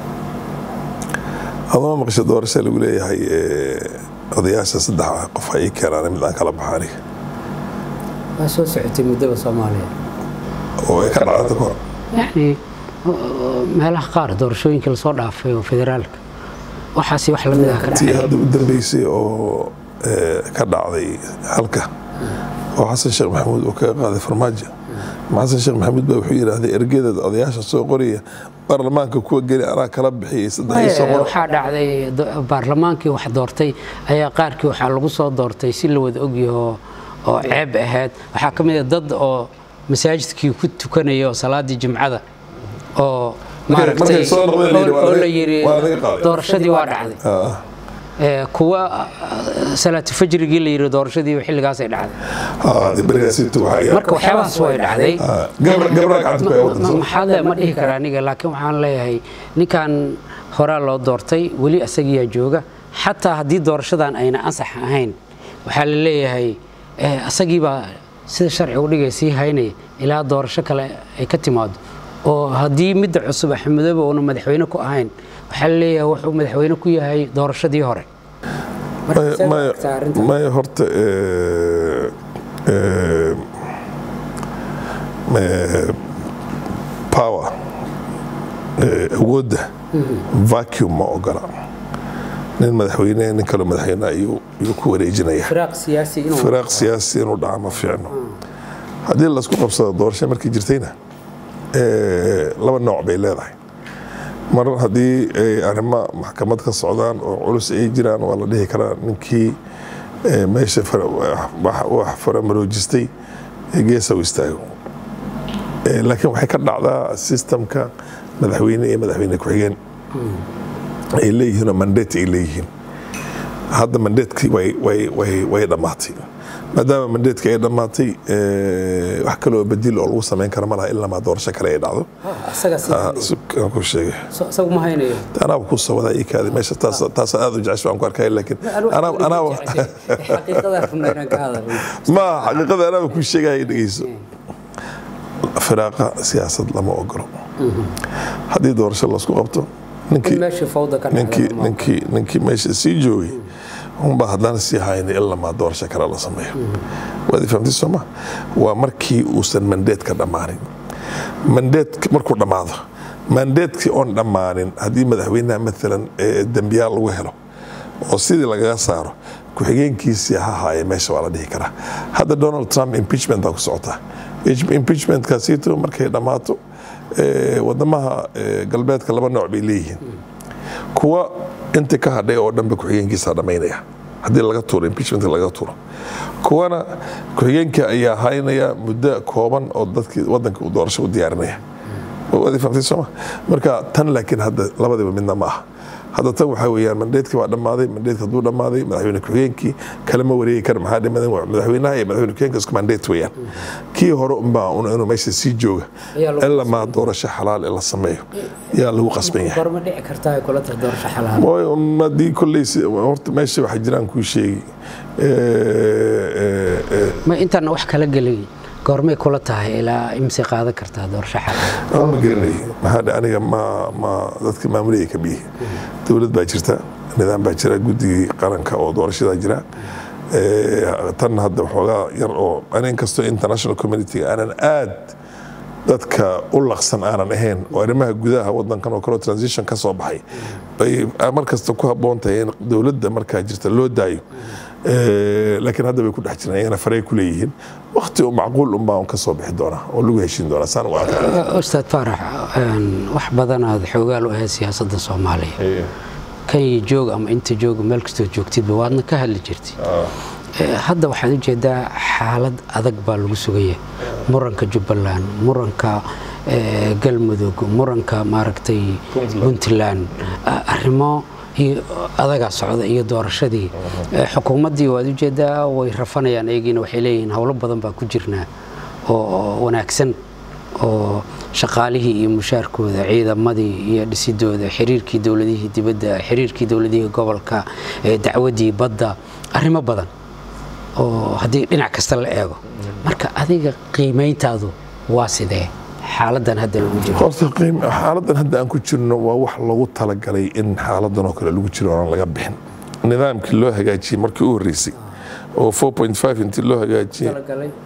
adama maqasho doorasha lagu leeyahay eh, odayaasha saddex qof ay keenaan mid aan kala baxa aniga waa soo socotay muddaba soomaaliya oo ay ka dhacda kahor yacni meelaha qaar doorashooyinkii lasoo dhaafay oo federaalka waxaasi wax lamid ah ka tii dhacay hadda u dambeysay oo eh, ka dhacday halka oo xasan sheekh maxamuud uu kaga qaaday farmaajo ma xasan sheekh maxamuud baa wuxuu yidhaahday ergeeda odayaasha soo qoraya baarlamaanka kuwa geli anaa kala bixiyay saddex iyo Ee, soqor waxaa dhacday do- baarlamaankii wax doortay ayaa qaarkii waxaa lagu soo doortay si la wada ogyaho oo ceeb ahayd waxaa ka mid a dad oo masaajidkii ku tukanaya oo salaadii jimcada oo Markay- maaragtay markay soo noqdeen la yidhi, waa oo laga- la yidhi waa laga qaaday. doorashadii waa dhacday Ah, Ee, kuwa ah, salaatu fajrigii la yidhi doorashadii xilligaasay dhacday ah, dee berigaasitu waxaa marka waxyaabahaas way dhacday Ah, gabra- gabra gacanta ku haya waddan soo- maxaa le- ma dhihi kara aniga laakiin waxaan leeyahay ninkan horaa loo doortay weli asagiyaa jooga xataa haddii doorashadan ayna ansax ahayn waxaa la leeyahay eh, asagiibaa sida sharcigu dhigay sii haynaya ilaa doorasho kale ay ka timaado oo haddii midda cusub axmedoobe uuna madaxweyne ku ahayn waxaa la leeyahay wuxuu madaxweyne ku yahay doorashadii hore Marka Maya- see u maya- aragtaa arrintan? maya horta eh, eh, eh, power eh, awoodda vacuum ma ogola nin madaxweyne nin kaloo madaxweyne ayuu ayuu ku wareejinaya firaaq siyaasi inuu firaaq siyaasi inuu dhaca ma fiicno haddii laisku qabsado doorasho markii jirtayna eh, laba nooc bay leedahay mar haddii ay arrimo maxkamad ka socdaan oo culus ay jiraan waa la dhihi karaa ninkii eh, meesha fara- wax wax faramaroojistay ee geesa u istaago Eh, laakiin waxay ka dhacdaa systemka madaxweyne iyo madaxweyne ku-xigeen ay leeyihiin oo mandate ay leeyihiin hadda mandatekii way way way way dhammaatay maadaama mandatekii ay dhammaatay eh, wax kaloo bedil oo lagu samayn kara ma laha ilaa maa doorasho kale ay dhacdo asaga Ah, su- aan ku sheegay isagu ma haynayo anaaba ku soo wadaa ii kaadi meesha taas taas aad u jecesho aan ku arkay laakiin anaa anaa xaqiiqada rabna inaan ka hadalno ma xaqiiqada anaaba ku sheegaya dhegeyso firaaqa siyaasad lama ogolo haddii doorasho laisku qabto ninkii meeshii fawda ka ninkii ninkii ninkii meesha sii joogay unbaa haddana sii hayna ilaa maa doorasho kale la sameeyo waad fahamtay sooma waa markii uusan mandeedka dhammaanin mandeedka markuu dhammaado mandeedkii oon dhammaanin haddii madaxweynaha maalan eh, dembiyaal lagu helo oo sidii lagaga saaro ku-xigeenkiisii ha haaya meesha waa la dhihi karaa hadda donald trump impeachment baa ku socotaa impeachmentkaasiito markay dhammaato eh, wadamaha eh, galbeedka laba nooc bay leeyihiin kuwa intii ka hadhay oo dhanba ku-xigeenkiisa dhammaynaya haddii laga tuuro impeachment laga tuuro kuwana ku-xigeenka ayaa haynaya muddo kooban oo dadkii wadanka uu doorasho u diyaarinaya waad fahamtay sooma marka tan laakiin hadda labadiba midna ma aha hadda tan waxaa weeyaan mandeedkii waa dhammaaday mandeedka hadduu dhammaaday madaxweyne ku-xigeenkii kalama wareegi kara maxaa dhimadan waa madaxweynaha iyo madaxweyne ku-xigeenka isku mandeet weeyaan kii hore unbaa un inuu meesha sii jooga Ayaa lagu ilaa maa doorasho xalaal ee la sameeyo yaa lagu qasban yahay gorma dhici kartaa ay kula tahay doorasho xalaal Way un haddii kolley si- horta meesha waxaa jiraan kuu sheegi Eh, eh, eh, ma intaan wax kala gelin goormay kula tahay ilaa imse qaadan kartaa doorasho xalaal aan ma garanay maxaa dhe aniga ma ma dadka maamulaya ka biyi dowlad baa jirta nidaam baa jira guddigii qaranka oo doorashadaa jira Eh, tan hadda waxoogaa yar oo ani inkastoo international community aanan aad dadka u laqsan aanan ahayn oo arrimaha gudaha wadankan oo kaleo transition ka soo baxay bay mar kasta ku habboon tahay in dowladda markaa jirta loo daayo Eh, laakiin hadda bay ku dhex jiraan iyagana faray ku leeyihiin waqti u macquul unbaa un ka soo bixi doonaa oo lagu heshiin doonaa saan u arkaa ustaad faarax een, wax badanaad xoogaal u ahayd siyaasadda soomaaliya kenya joog ama inta joog meel kastoo joogtidba waadna ka hadli jirtay Eh, hadda waxaad ujeedaa xaalad adag baa lagu sugaya muranka jubbaland muranka eh, galmudug muranka maaragtay puntland a- arrimo iyo adagaa socda iyo doorashadii Eh, xukuumaddii waad ujeedaa way rafanayaan eegiina waxay leeyihiin howlo badan baa ku jirnaa oo oo wanaagsan oo shaqaalihii iyo mushaarkooda ciidamadii iyo dhisidooda xiriirkii dowladihii dibadda xiriirkii dowladihii gobolka eh, dacwadii badda arrimo badan oo haddii dhinac kasta la eego marka adiga qiimayntaadu waa sidee xaaladan hadda lagu jiro horta qiim- xaaladan hadda aan ku jirno waa wax lagu talagalay in xaaladan oo kale lagu jiro oon laga bixin nidaamkii loo hagaajiyey markii u horreysay oo 4.5 intii loo hagaajiyey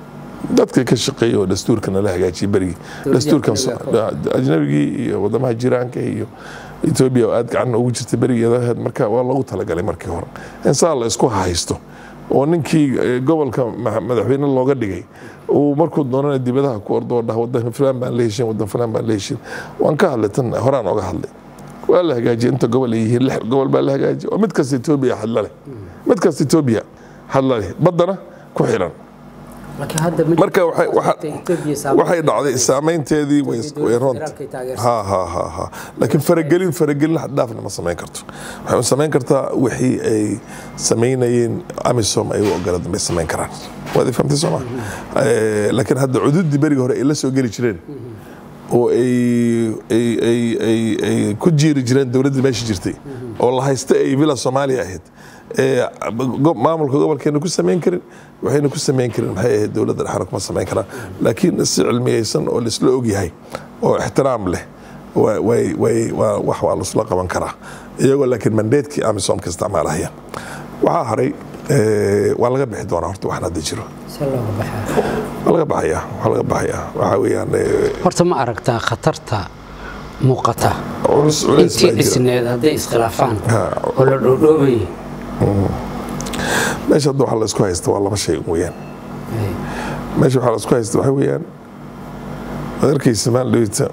dadka ka shaqeeya oo dastuurka nala hagaajiyay berigii dastuurkan ajnabigii iyo wadamaha jiraanka iyo etoobiya oo aad gacan ugu jirta berigeeda marka waa loogu talagalay markii hore in saa la isku haysto oo ninkii gobolka madaxweyne looga dhigay uu markuu doonana dibadaha ku ordo oo dhah wadan fulaan baan la heshin wadan fulaan baan la heshin waan ka hadlay tan horaan oga hadlay waa la hagaajiyay inta gobol ay yihiin lix gobol baa la hagaajiyay oo mid kasta etoobiya hadla leh mid kasta etoobiya hadla leh baddana ku xiran marka waxay dhacday saameynteedii way runta laakiin faragelin faragelin xaddhaafna ma samayn karto waxay samayn kartaa wixii ay samaynayeen amisom ay u ogolada bay samayn karaan waad fahamtay sooma laakiin hadda cududii berigi hore ay la soo geli jireen oo ay ku jiiri jireen dowladdii meesha jirtay oo la haysta ay villa soomaaliya ahayd maamulka gobolkeena ku samayn karin waxayna ku samayn karin maxay ahayd dowladda dhexna kuma samayn karaan laakiin si cilmiyeysan oo laisla ogyahay oo ixtiraam leh wax waa laisla qaban karaa iyagoo laakiin mandeedkii amisomka isticmaalahaya waxaa haray waa laga bixi doonaa horta waxaan hadda jiro waa laga baxaya waa laga baxaya waxaa weeyaan horta ma aragtaa khatarta muuqata culus culays intii baa jira dhisneed hadday iskhilaafaan oo la dhoodhoobay meesha hadda waxaa la isku haysta waa laba shay weeyaan meesha waxaa la isku haysta waxaa weeyaan waad arkaysa maalin dhaweyta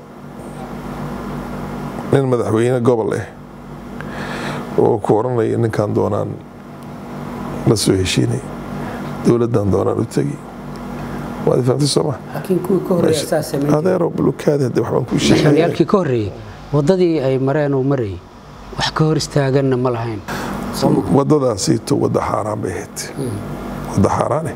nin madaxweyne gobol ah oo ku oranaya ninkan doonaan la soo heshiinay dowladdan doonaan u tegi waad fahamtay sooma laakiin kuwii ka horreeya saa sameyn adeero bulukaadi hadda waxbaan kuu sheegay madaxweyneyaalkii ka horreeyey waddadii ay mareen uu marayay wax ka hor istaaganna ma lahayn wadadaasiito wadda xaaraan bay ahayd wadda xaaraane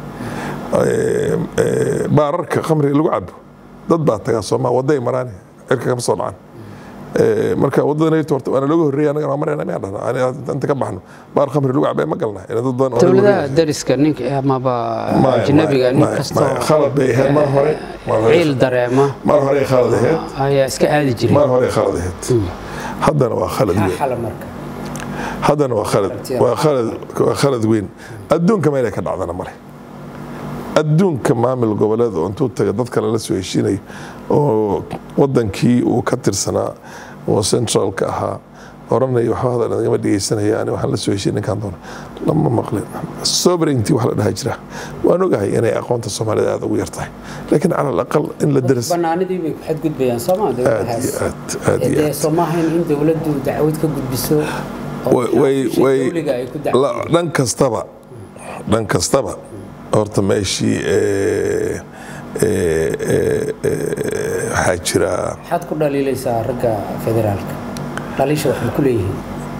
baararka khamriga lagu cabo dad baa tagaa sooma wadday maraane cirka kama soo dhacan marka wadada horta waana looga horreeya anagana waa marayna miyaan dhahna inta ka baxno baar khamri lagu cabay ma galna ina dad badan oo lagu dowladaha horreeya. dariska ninka amaba Maya, ajnabiga maya, nin maya, kastoo maya. khalad bay ahayd mar hore mar hore- ciil dareema mar hore ay khalad ahayd ayaa iska aadi jiray mar hore ay khalad ahayd haddana waa khalad weyn xala marka haddana waa khalad waa khalad waa khalad weyn adduunka meelay ka dhacdana male adduunka maamul goboleed oo intuu taga dad kale la soo heshiinayo oo wadankii uu ka tirsanaa oo centralka ahaa oranaya waxba hadal nagama dhegeysanaya ani waxaan la soo heshiin ninkaan doona lama maqlin sovereignty wax la dhaha jira waan ogahay inay aqoonta soomaalida aada ugu yar tahay laakiin cala alaqal in la daras banaanidii bay ku xadgudbayaan sooma aad iyo dowladahaas aad aad iyo dee aad soo maahayn in dowladdu dacwad ka gudbiso oo way way shaqo way dowliga ay ku dacwo la- dhan kastaba dhan kastaba horta meeshii ee, ee, ee, ee, waxaa jira maxaad ku dhaliilaysaa ragga federaalka dhaliisha waxay ku leeyihiin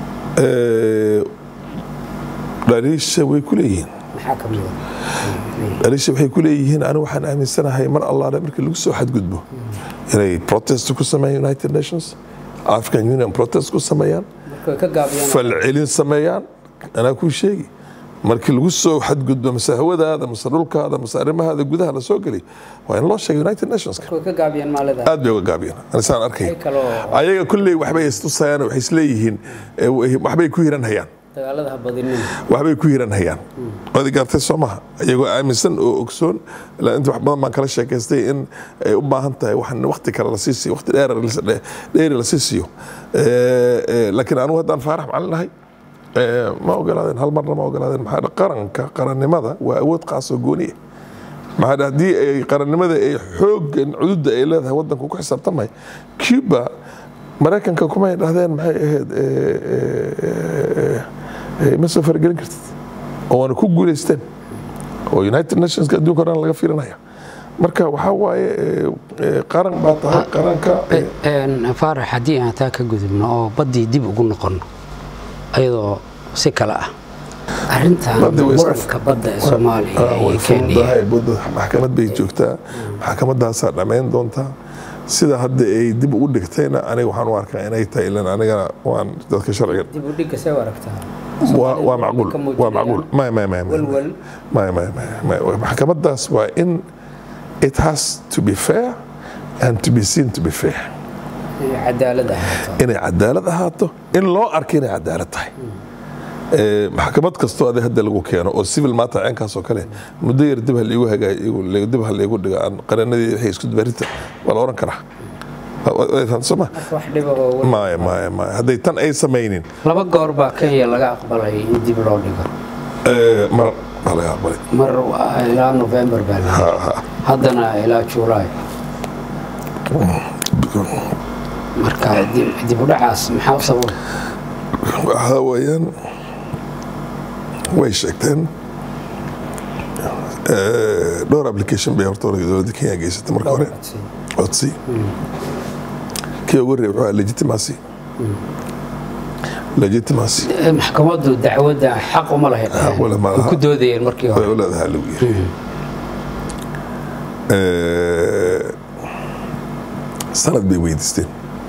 ee, dhaliisha way ku leeyihiin maxaa ka mida dhaliisha waxay ku leeyihiin anigu waxaan aaminsanahay mar allaale markii lagu soo xadgudbo inay protest ku sameeyaan united nations african union protest ku sameeyaan marka way ka gaabiyaan falcelin sameeyaan anaa kuu sheegi markii lagu soo xadgudbo mase hawadaada mase dhulkaada mase arrimahaada gudaha la soo geliy waa in loo sheegay united nationska way ka gaabiyaan maalida aad bay uga gaabiyeen anisaan arkay Ay kaloo ayaga kulley waxbay istusayaan waxay isleeyihiin eh, waxbay ku hiran hayaan dagaalada ha badinin waxbay ku hiran hayaan waad gaartay soo maha iyagoo aaminsan oo ogsoon ilaa inta wax badan baan kala sheekaystay in ay u baahan tahay waxan waqti kale la sii siiyo waqti dheer dheeri la sii siiyo Eh, eh, laakiin anigu haddaan faarax macalin nahay eh, ma ogolaadeen hal marna ma ogolaadeen maxaa dha- qaranka qarannimada waa awood qaas oo gooni ah maxaa dha- haddii ay qarannimada ay xooggan cududda ay leedahay waddanku ku xisaabtamay cuba maraykanka kumay dhahdeen maxay ahayd eh, eh, eh, eh, ma soo faragelin kartid oo waana ku guulaysteen oo united nationska adduunka o dhan laga fiirinaya marka waxaa waaye eh, eh, qaran baa tahay qaranka eh, Een, faarax haddii aan taa ka gudubno oo baddii dib ugu noqono ayadoo si kale ah arrintan Badda way iska- muranka badda ee soomaaliya Ah, way iyo kenya fududahay badda maxkamad bay joogtaa maxkamadaasaa dhammayn doontaa sida hadda ay dib ugu dhigtayna aniga waxaan u arkaa inay tahay ilan anigana waan dadka sharciga dib u dhigga see u aragtaa waa waa macquul Ka muujinaya waa macquul may may may may walwal may may may may maxkamadaas waa in it has to be fair and to be seen to be fair iyo cadaalad ahaato inay cadaalad ahaato in loo arko inay cadaalad tahay Ee, maxkamad kastoo adi hadda lagu keeno oo civil maata ceenkaas oo kale muddo yar dib ha liigu hagaay dib ha liigu dhigo aan qaranadii wixii isku dubarinta waa la oran karaa Wa- wa- wa- fahamtay soo ma marka wax dhiba oo weyn. maya maya maya hadday tan ay samaynin laba goor baa kenya laga aqbalay in dib loo dhigo ee, mar baa laga aqbalay mar waa ilaa november baa la Ha, ha. haddana ilaa july marka dib- dib u dhacaas maxaa u sababa waxaa weeyaan way sheegteen Ee, dhowr application bay horta hore dowladda kenya geysatay marka hore codsi kii ugu horreeyay wuxuu ahaa legitimacy legitimacy Eh, maxkamaddu dacwadda xaq uma lahayd Xaq uma leh, ma Way laha. ku doodayeen markii way hore u leedahay lagu yiri Ee, sanad bay weydiisteen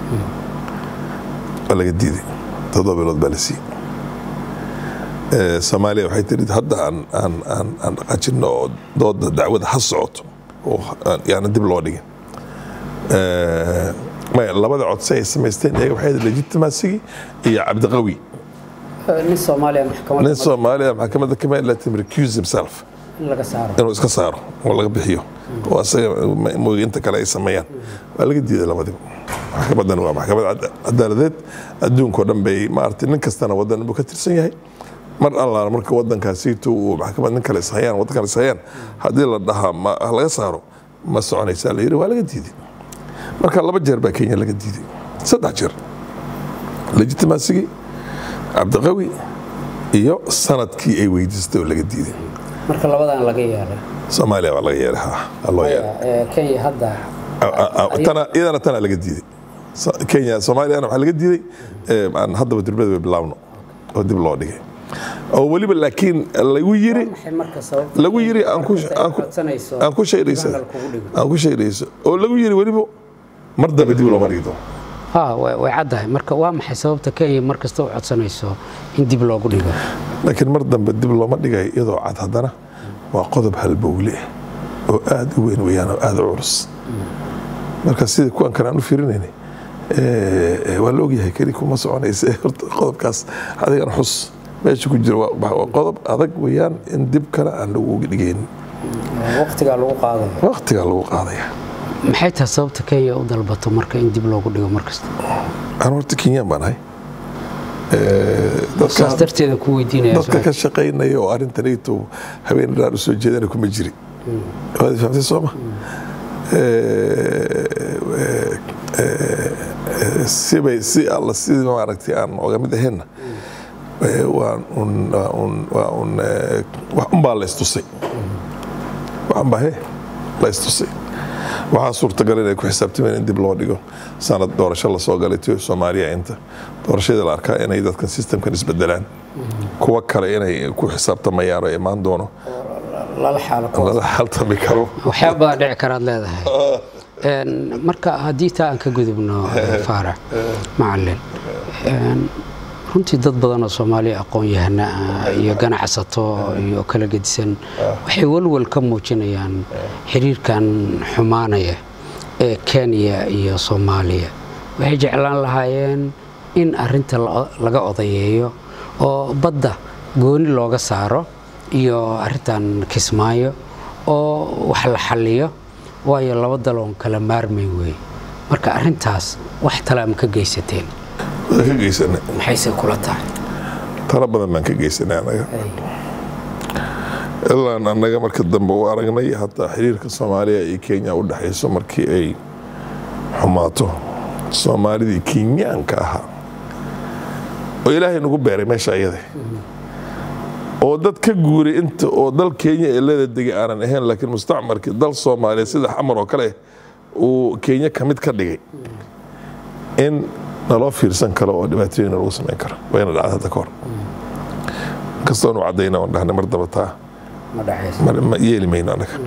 waa laga diiday toddoba bilood baa la siiyey Ee, soomaaliya waxay tiri hadda aan aan aan aan dhaqaajino oo dooda dacwada ha socoto oo aan- yaana dib loo dhigin Ee, maya labada codsi ay samaysteen iyaga waxay ahayd legitimasigii iyo cabdiqawi Eh, nin soomaaliya maxkamadda nin soomaaliya maxkamadda kama latin recuse himself in laga saaro inuu iska saaro oo laga bixiyo oo asaga mooga inta kale ay sameeyaan waa laga diiday labadiba maxkamadan waa maxkamad cad- cadaaladeed adduunkao dhan bay maaragtay nin kastana wadan buu ka tirsan yahay mar allaala marka wadankaasiitu uu maxkamad nin kale ishayaan wadan kale ishayaan haddii la dhahaa ma ha laga saaro ma soconaysaa la yidhi waa laga diiday marka laba jeer baa kenya laga diiday saddex jeer legitimasigii cabdiqawi iyo sanadkii ay weydiistay oo laga diiday marka labadan laga yeelay soomaaliya waa laga yeelay ha ha loo yeelay Eh, kenya hadda tana iyadana tana laga diiday So- kenya soomaaliyana waxaa laga diiday ee, aan haddaba durbada bay bilaawno oo dib loo dhigay oo weliba laakiin lagu yiri maxay marka sababta lagu yiri aan ku markasta ay aan ku codsanayso aan ku sheegaysa tribunal kugu dhigo? aan ku sheegaysa oo lagu yiri weliba mar dambe dib looma dhigi doono ha way way caddahay marka waa maxay sababta kenya mar kasta u codsanayso in dib loogu dhigo laakiin mar dambe dib looma dhigayo iyadoo cad haddana waa qodob halbowle ah oo aad u weyn weeyaan oo aad u culus marka sida kuwan kale aan u fiirinayna waa la ogyahay keli kuma soconaysa horta qodobkaas adigana xus meesha ku jira waa waa qodob adag weeyaan in dib kale aan lagu dhigayn waqtigaa lagu qaadayo waqtigaa lagu qaadaya maxay tahay sababta kenya u dalbato marka in dib loogu dhigo mar kasta aan horta kenyaan baan ahay saas darteeda ku weydiinaya dadka ka shaqaynaya oo arrintanayto haween dhaar u soo jeedana kuma jiri waad fahamtay sooma sibay si alla sidii maaragtay aan oga mid ahaynna waan un waa un waa un wax unbaa la istusay wax unbaa he la istusay waxaa suurtagal inay ku xisaabtameen in dib loo dhigo sanad doorasho lasoo galay tiyo soomaaliya inta doorashadii la arkaa inay dadkan systemkan isbedelaan kuwa kale inay ku xisaabtamayaan oo imaan doono lala xaalo ka lala xaltami karo waxyaabaa dhici karaad leedahay Een, marka haddii taa aan ka gudubno faarax macalin een, runtii dad badan oo soomaaliya aqoon-yahana ah iyo ganacsato iyo kala gedisan waxay walwal ka muujinayaan xiriirkan xumaanaya ee kenya iyo soomaaliya waxay jeclaan lahaayeen in arinta la- laga odayeeyo oo badda gooni looga saaro iyo arintan kismaayo oo wax la xalliyo waayo laba daloon kala maarmay wey marka arintaas wax talaama ka geysateen waan ka geysanay maxayse kula tahay talo badan baan ka geysanay anaga ilaan annaga marka dambe u aragnay hataa xiriirka soomaaliya iyo kenya u dhexayso markii ay xumaato soomaalidii kenyaanka ahaa oo ilaahay nagu beeray meesha ayada oo dad ka guuray inta oo dal kenya ee leeda degay aanan ahayn laakiin mustacmarkii dal soomaaliya sida xamar oo kale uu kenya ka mid ka dhigay in naloo fiirsan karo oo dhibaatooyin lagu samayn karo wayna dhacda hadda ka hor kastoonu caddayna oon dhahnay mar daba taa ma dhexayso ma ma yeeli mayno annaga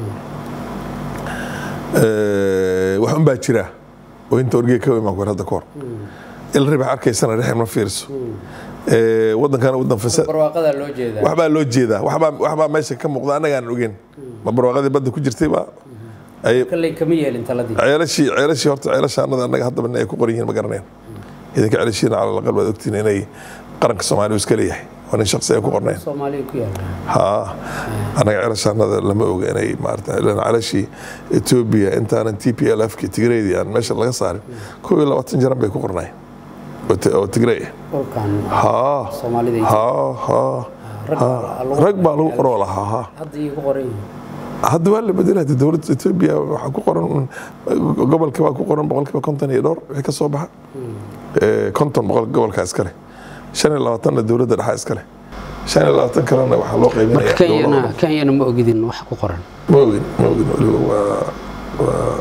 wax un baa jira oo inta orgey ka imaan hadda ka hor il ribax arkaysana rexen ma fiirso wadankana wadan fasaad barwaaqadaa loo jeedaa waxbaa loo jeedaa waxbaa waxbaa meesha ka muuqda annagaanan ogeyn ma barwaaqadii badda ku jirtay baa ay kalley kama yeelin taladii ceelashii ceelashii horta ceelashaanada annaga haddaba in ay ku qoran yihiin ma garaneen idinka ceelashiina cala aqal baad ogtiin inay qaranka soomaaliya iska leeyahay waa nin shaksi ay ku qornayn soomaaliya ku yaala haa anaga celashaanada lama oga inay maarata ilaan calashii etoobiya intaanan t p l f ki tigreydii aan meesha laga saarin kow iyo labaatan jaran bay ku qornayn oo ti- oo tigrey ah dhulkan haa soomaalida iyo- haa haa rag haa baa lagu- rag baa lagu qoroo lahaa haa hadda iyo ku qoran yihiin hadda waa la bedelay hadda dowladda etoobiya waxaa ku qoran un- gobolka waa ku qoran boqolkiiba konton iyo dhowr wixii ka soo baxa Eh, konton boqol gobolka iskale shan iyo labaatanna dowladda dhexa iskale shan iyo labaatan kalena waxaa loo marka qaybinaya kenyana dowlado. kenyana ma ogidin wax ku qoran ma ogin ma ogin weliba waa waa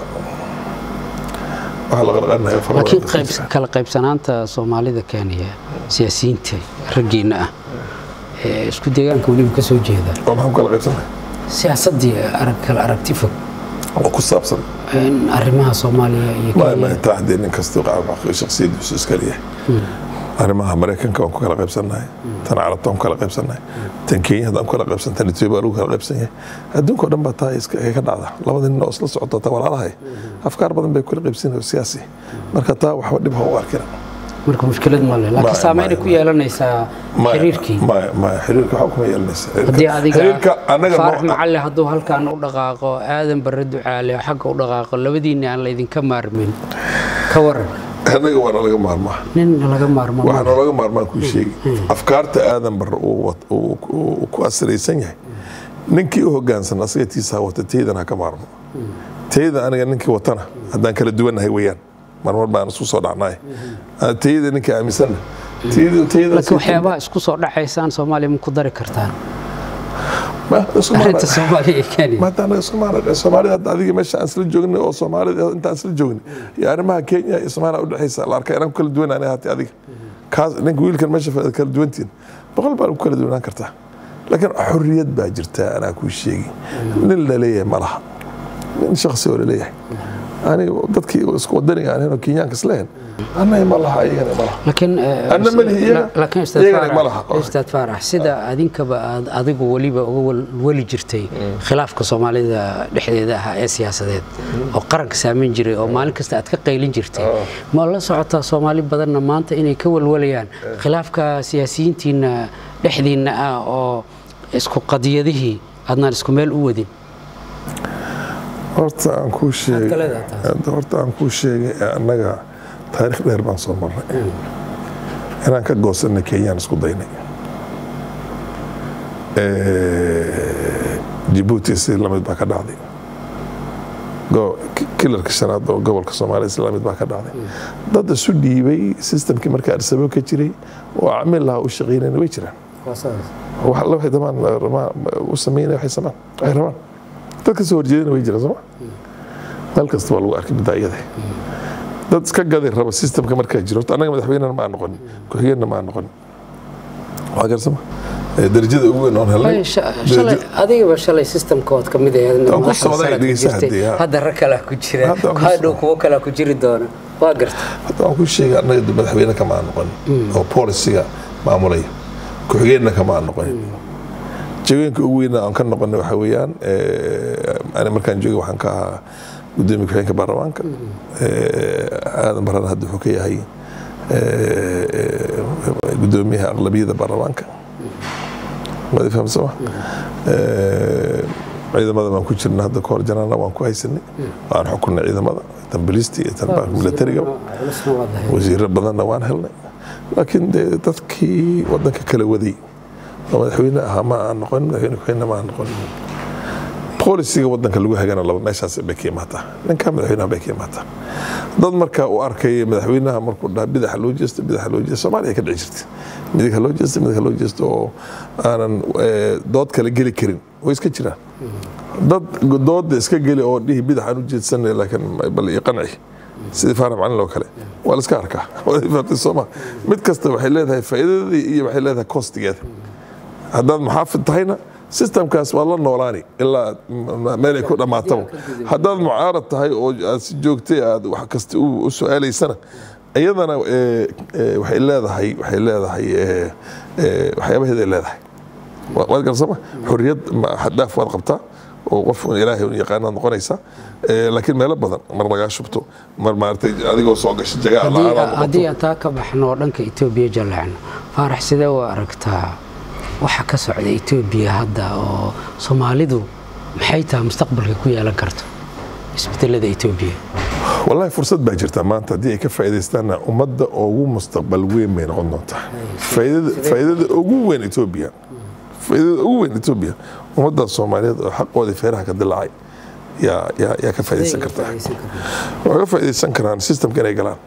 waxaa la qarqarnaya fara laakiin badan qayb kala qaybsanaanta soomaalida kenya siyaasiyiinta raggiina ah ee isku deegaanka weliba ka soo jeeda oo maxaan ku kala qaybsanay siyaasaddii arag kala aragti fog oo ku saabsan in arrimaha soomaaliya iyo ma ma kenya taa haddee nin kasta shakhsiyadiisu iska leeyahay arrimaha maraykanka waan ku kala qaybsannahay tan carabta waan ku kala qaybsannahay tan kenya haddaan ku kala qaybsan tan etoobiya waa lagu kala qaybsan yahay adduunka oo dhan baa taa iska ka dhacda labada nin oo isla socota ta walaalahay afkaar badan bay kula qaybsanayoo siyaasi marka taa waxba dhib ha u arkina marka mushkilad ma leh laakiin Ma- saameynay ma- ku yeelanaysaa Maya- xiriirkii maya maya xiriirka waxba kuma yeelanaysa haddii adiga xiriirka annaga faarax noo- macalli hadduu halkaan u dhaqaaqo aadan barre ducaale xagga u dhaqaaqo labadiinna aan laydinka maarmin ka waran annaga waana laga maarmaa nin laga maarmo ma waxaa noolaga maarmaan kuu sheegi afkaarta aadan bar uu wat- uu- uu ku asiraysan yahay ninkii u hogaansan asaga tiisaa wata taydan ha ka maarmo tayda aniga ninkii watana haddaan kala duwannahay weeyaan marmar baan isku soo dhacnay tayda ninkii aaminsanna tayda tayda laakiin waxyaabaha isku soo dhacaysaan soomaaliya ma ku dari kartaan ma isku maana arrinta soomaaliya iyo kenya maanta anaga Soomaaliya Soomaalida hadda adiga meesha aan isla joognay oo Soomaalida inta aan isla joognay iyo arrimaha Kenya iyo Soomaaliya u dhaxaysa la arkay inaan ku kala duwan anahay hati adiga kaas ninka wiilkan meesha fadhiya kala duwantiin boqol baa ku kala duwanaan kartaa laakiin xorriyad baa jirta anaa kuu sheegi nin la leeyahay ma laha nin shakhsi oo la leeyahay aniga dadkii isku wadaniga aan ahayn oo kenyaanka islahayn annaga ma laha iyagana ma laha laakiin eh, Anna ma lihi iyaga. la- laakiin Ustaad Iyagana ma Faarax- laha. Ustaad Faarax sida adinkaba aad adigu weliba uga wal- weli jirtay khilaafka soomaalida dhexdeeda ahaa ee siyaasadeed oo qaranka saameyn jiray oo maalin kasta aad ka qaylin jirtay ma la socotaa soomaali badanna maanta inay ka walwalayaan khilaafka siyaasiyiintiina dhexdiinna ah oo isku qadiyadihii aadnaan isku meel u wadin horta aan kuu sheegay ka leedahay taas? Hadda horta aan kuu sheegay annaga taariikh dheer baan soo marnay inaan ka goosanay kenyaan isku daynay Eh, Djibouti si lamid baa ka dhacday Go- ki- kilarka shanaad oo gobolka soomaaliya si lamid baa ka dhacday dad isu dhiibay systemkii markaa arsabo ka jiray oo camil lahaa u shaqaynayna way jiraan wax alla waxay damaan rabaan u sameynaya waxay samaan waxay rabaan dad ka soo horjeedana way jiraan sooma meel kasta waa lagu arkay bidaayada dad iska gadi raba systemka markaa jiro horta annaga madaxweynena ma aan noqonin ku-xigeenna ma aan noqonin waa garsama Eh, darajada ugu weyn oon helnay Ay, sha- shalay adigaba shalay systemkood ka mid ahayd Waan ku socday, dhegeysa haddii, ha. hadda rag kalaa ku jira Hadda waan ku hadhow socday. kuwo kalaa ku jiri doona waa garta hadda waan ku sheegay annaga dib madaxweyne kama aan noqonin oo polisiga maamulaya ku-xigeenna kama aan noqonin jaweenka ugu weyna aan ka noqonay waxaa weeyaan eh, ani markaan joogay waxaan ka ahaa gudoomiye ku-xigeenka baarlamaanka Eh, aadan barana hadda wuxuu ka yahay eh, eh, gudoomiyaha aqlabiyada baarlamaanka waad i fahamsama Eh, ciidamada baan ku jirna hadda kahor janaana waan ku haysanay waan xukunay ciidamada tan bilisti iyo tan militariga culusna waa dahay wasiiro badanna waan helnay laakiin dee dadkii wadanka kala waday oo madaxweyne ahaa ma aan noqonin madaxweyne ku-xigeenna ma aan noqonin polisiga wadanka lagu hagana laba meeshaas bay ka imaataa ninka madaxweynaha bay ka imaataa dad markaa u arkaya madaxweynaha markuu dhaha bidaxa loo jeesto bidaxa loo jeesto soomaaliya ka dhici jirta midig ha loo jeesto midig ha loo jeesto oo aanan eh, dood kale geli karin way iska jiraan dad dooda iska geli oo dhihi bidaxaan u jeedsanay laakiin bal ii qanci sidii faarax macalin oo kale waa la iska arkaa Waad fahamtay sooma mid kasta waxay leedahay faa'iidadii iyo waxay leedahay kostigeeda haddaad muxaafid tahayna systemkaas waad la noolaani ilaa meelay ku dhammaataba haddaad mucaarad tahay oo aad si joogtay aad wax kasta u u su-aalaysana iyadana eh, eh, waxay leedahay waxay leedahay eh, eh, waxyaabaheeday leedahay Wa- waad garsama xorriyad ma- xad-dhaaf waad qabtaa oo qof un ilaahay un yaqaanaad noqonaysaa Eh, laakiin meelo badan mar lagaa shubto mar maaragtay adigoo soo gashay jagaa Haddii- la-aan aad haddii noqoto aan taa ka baxno oo dhanka etoobiya jaleecno faarax sidee u aragtaa waxa ka socda etoobiya hadda oo soomaalidu maxay tahay mustaqbalka ku yeelan karto isbedelada etoobiya wallahi fursad baa jirta maanta haddii ay ka faa'iidaystaanna ummadda ugu mustaqbal weyn bay noqon doontaa faa'iidada faa'iidada ugu weyn etoobiya faa'iidada ugu weyn etoobiya ummadda soomaaliyeed oo xaqooda feeraha ka dilaacay yaa yaa yaa ka faa'iidaysan kartaa waxay ka faa'iidaysan karaan systemka inay galaan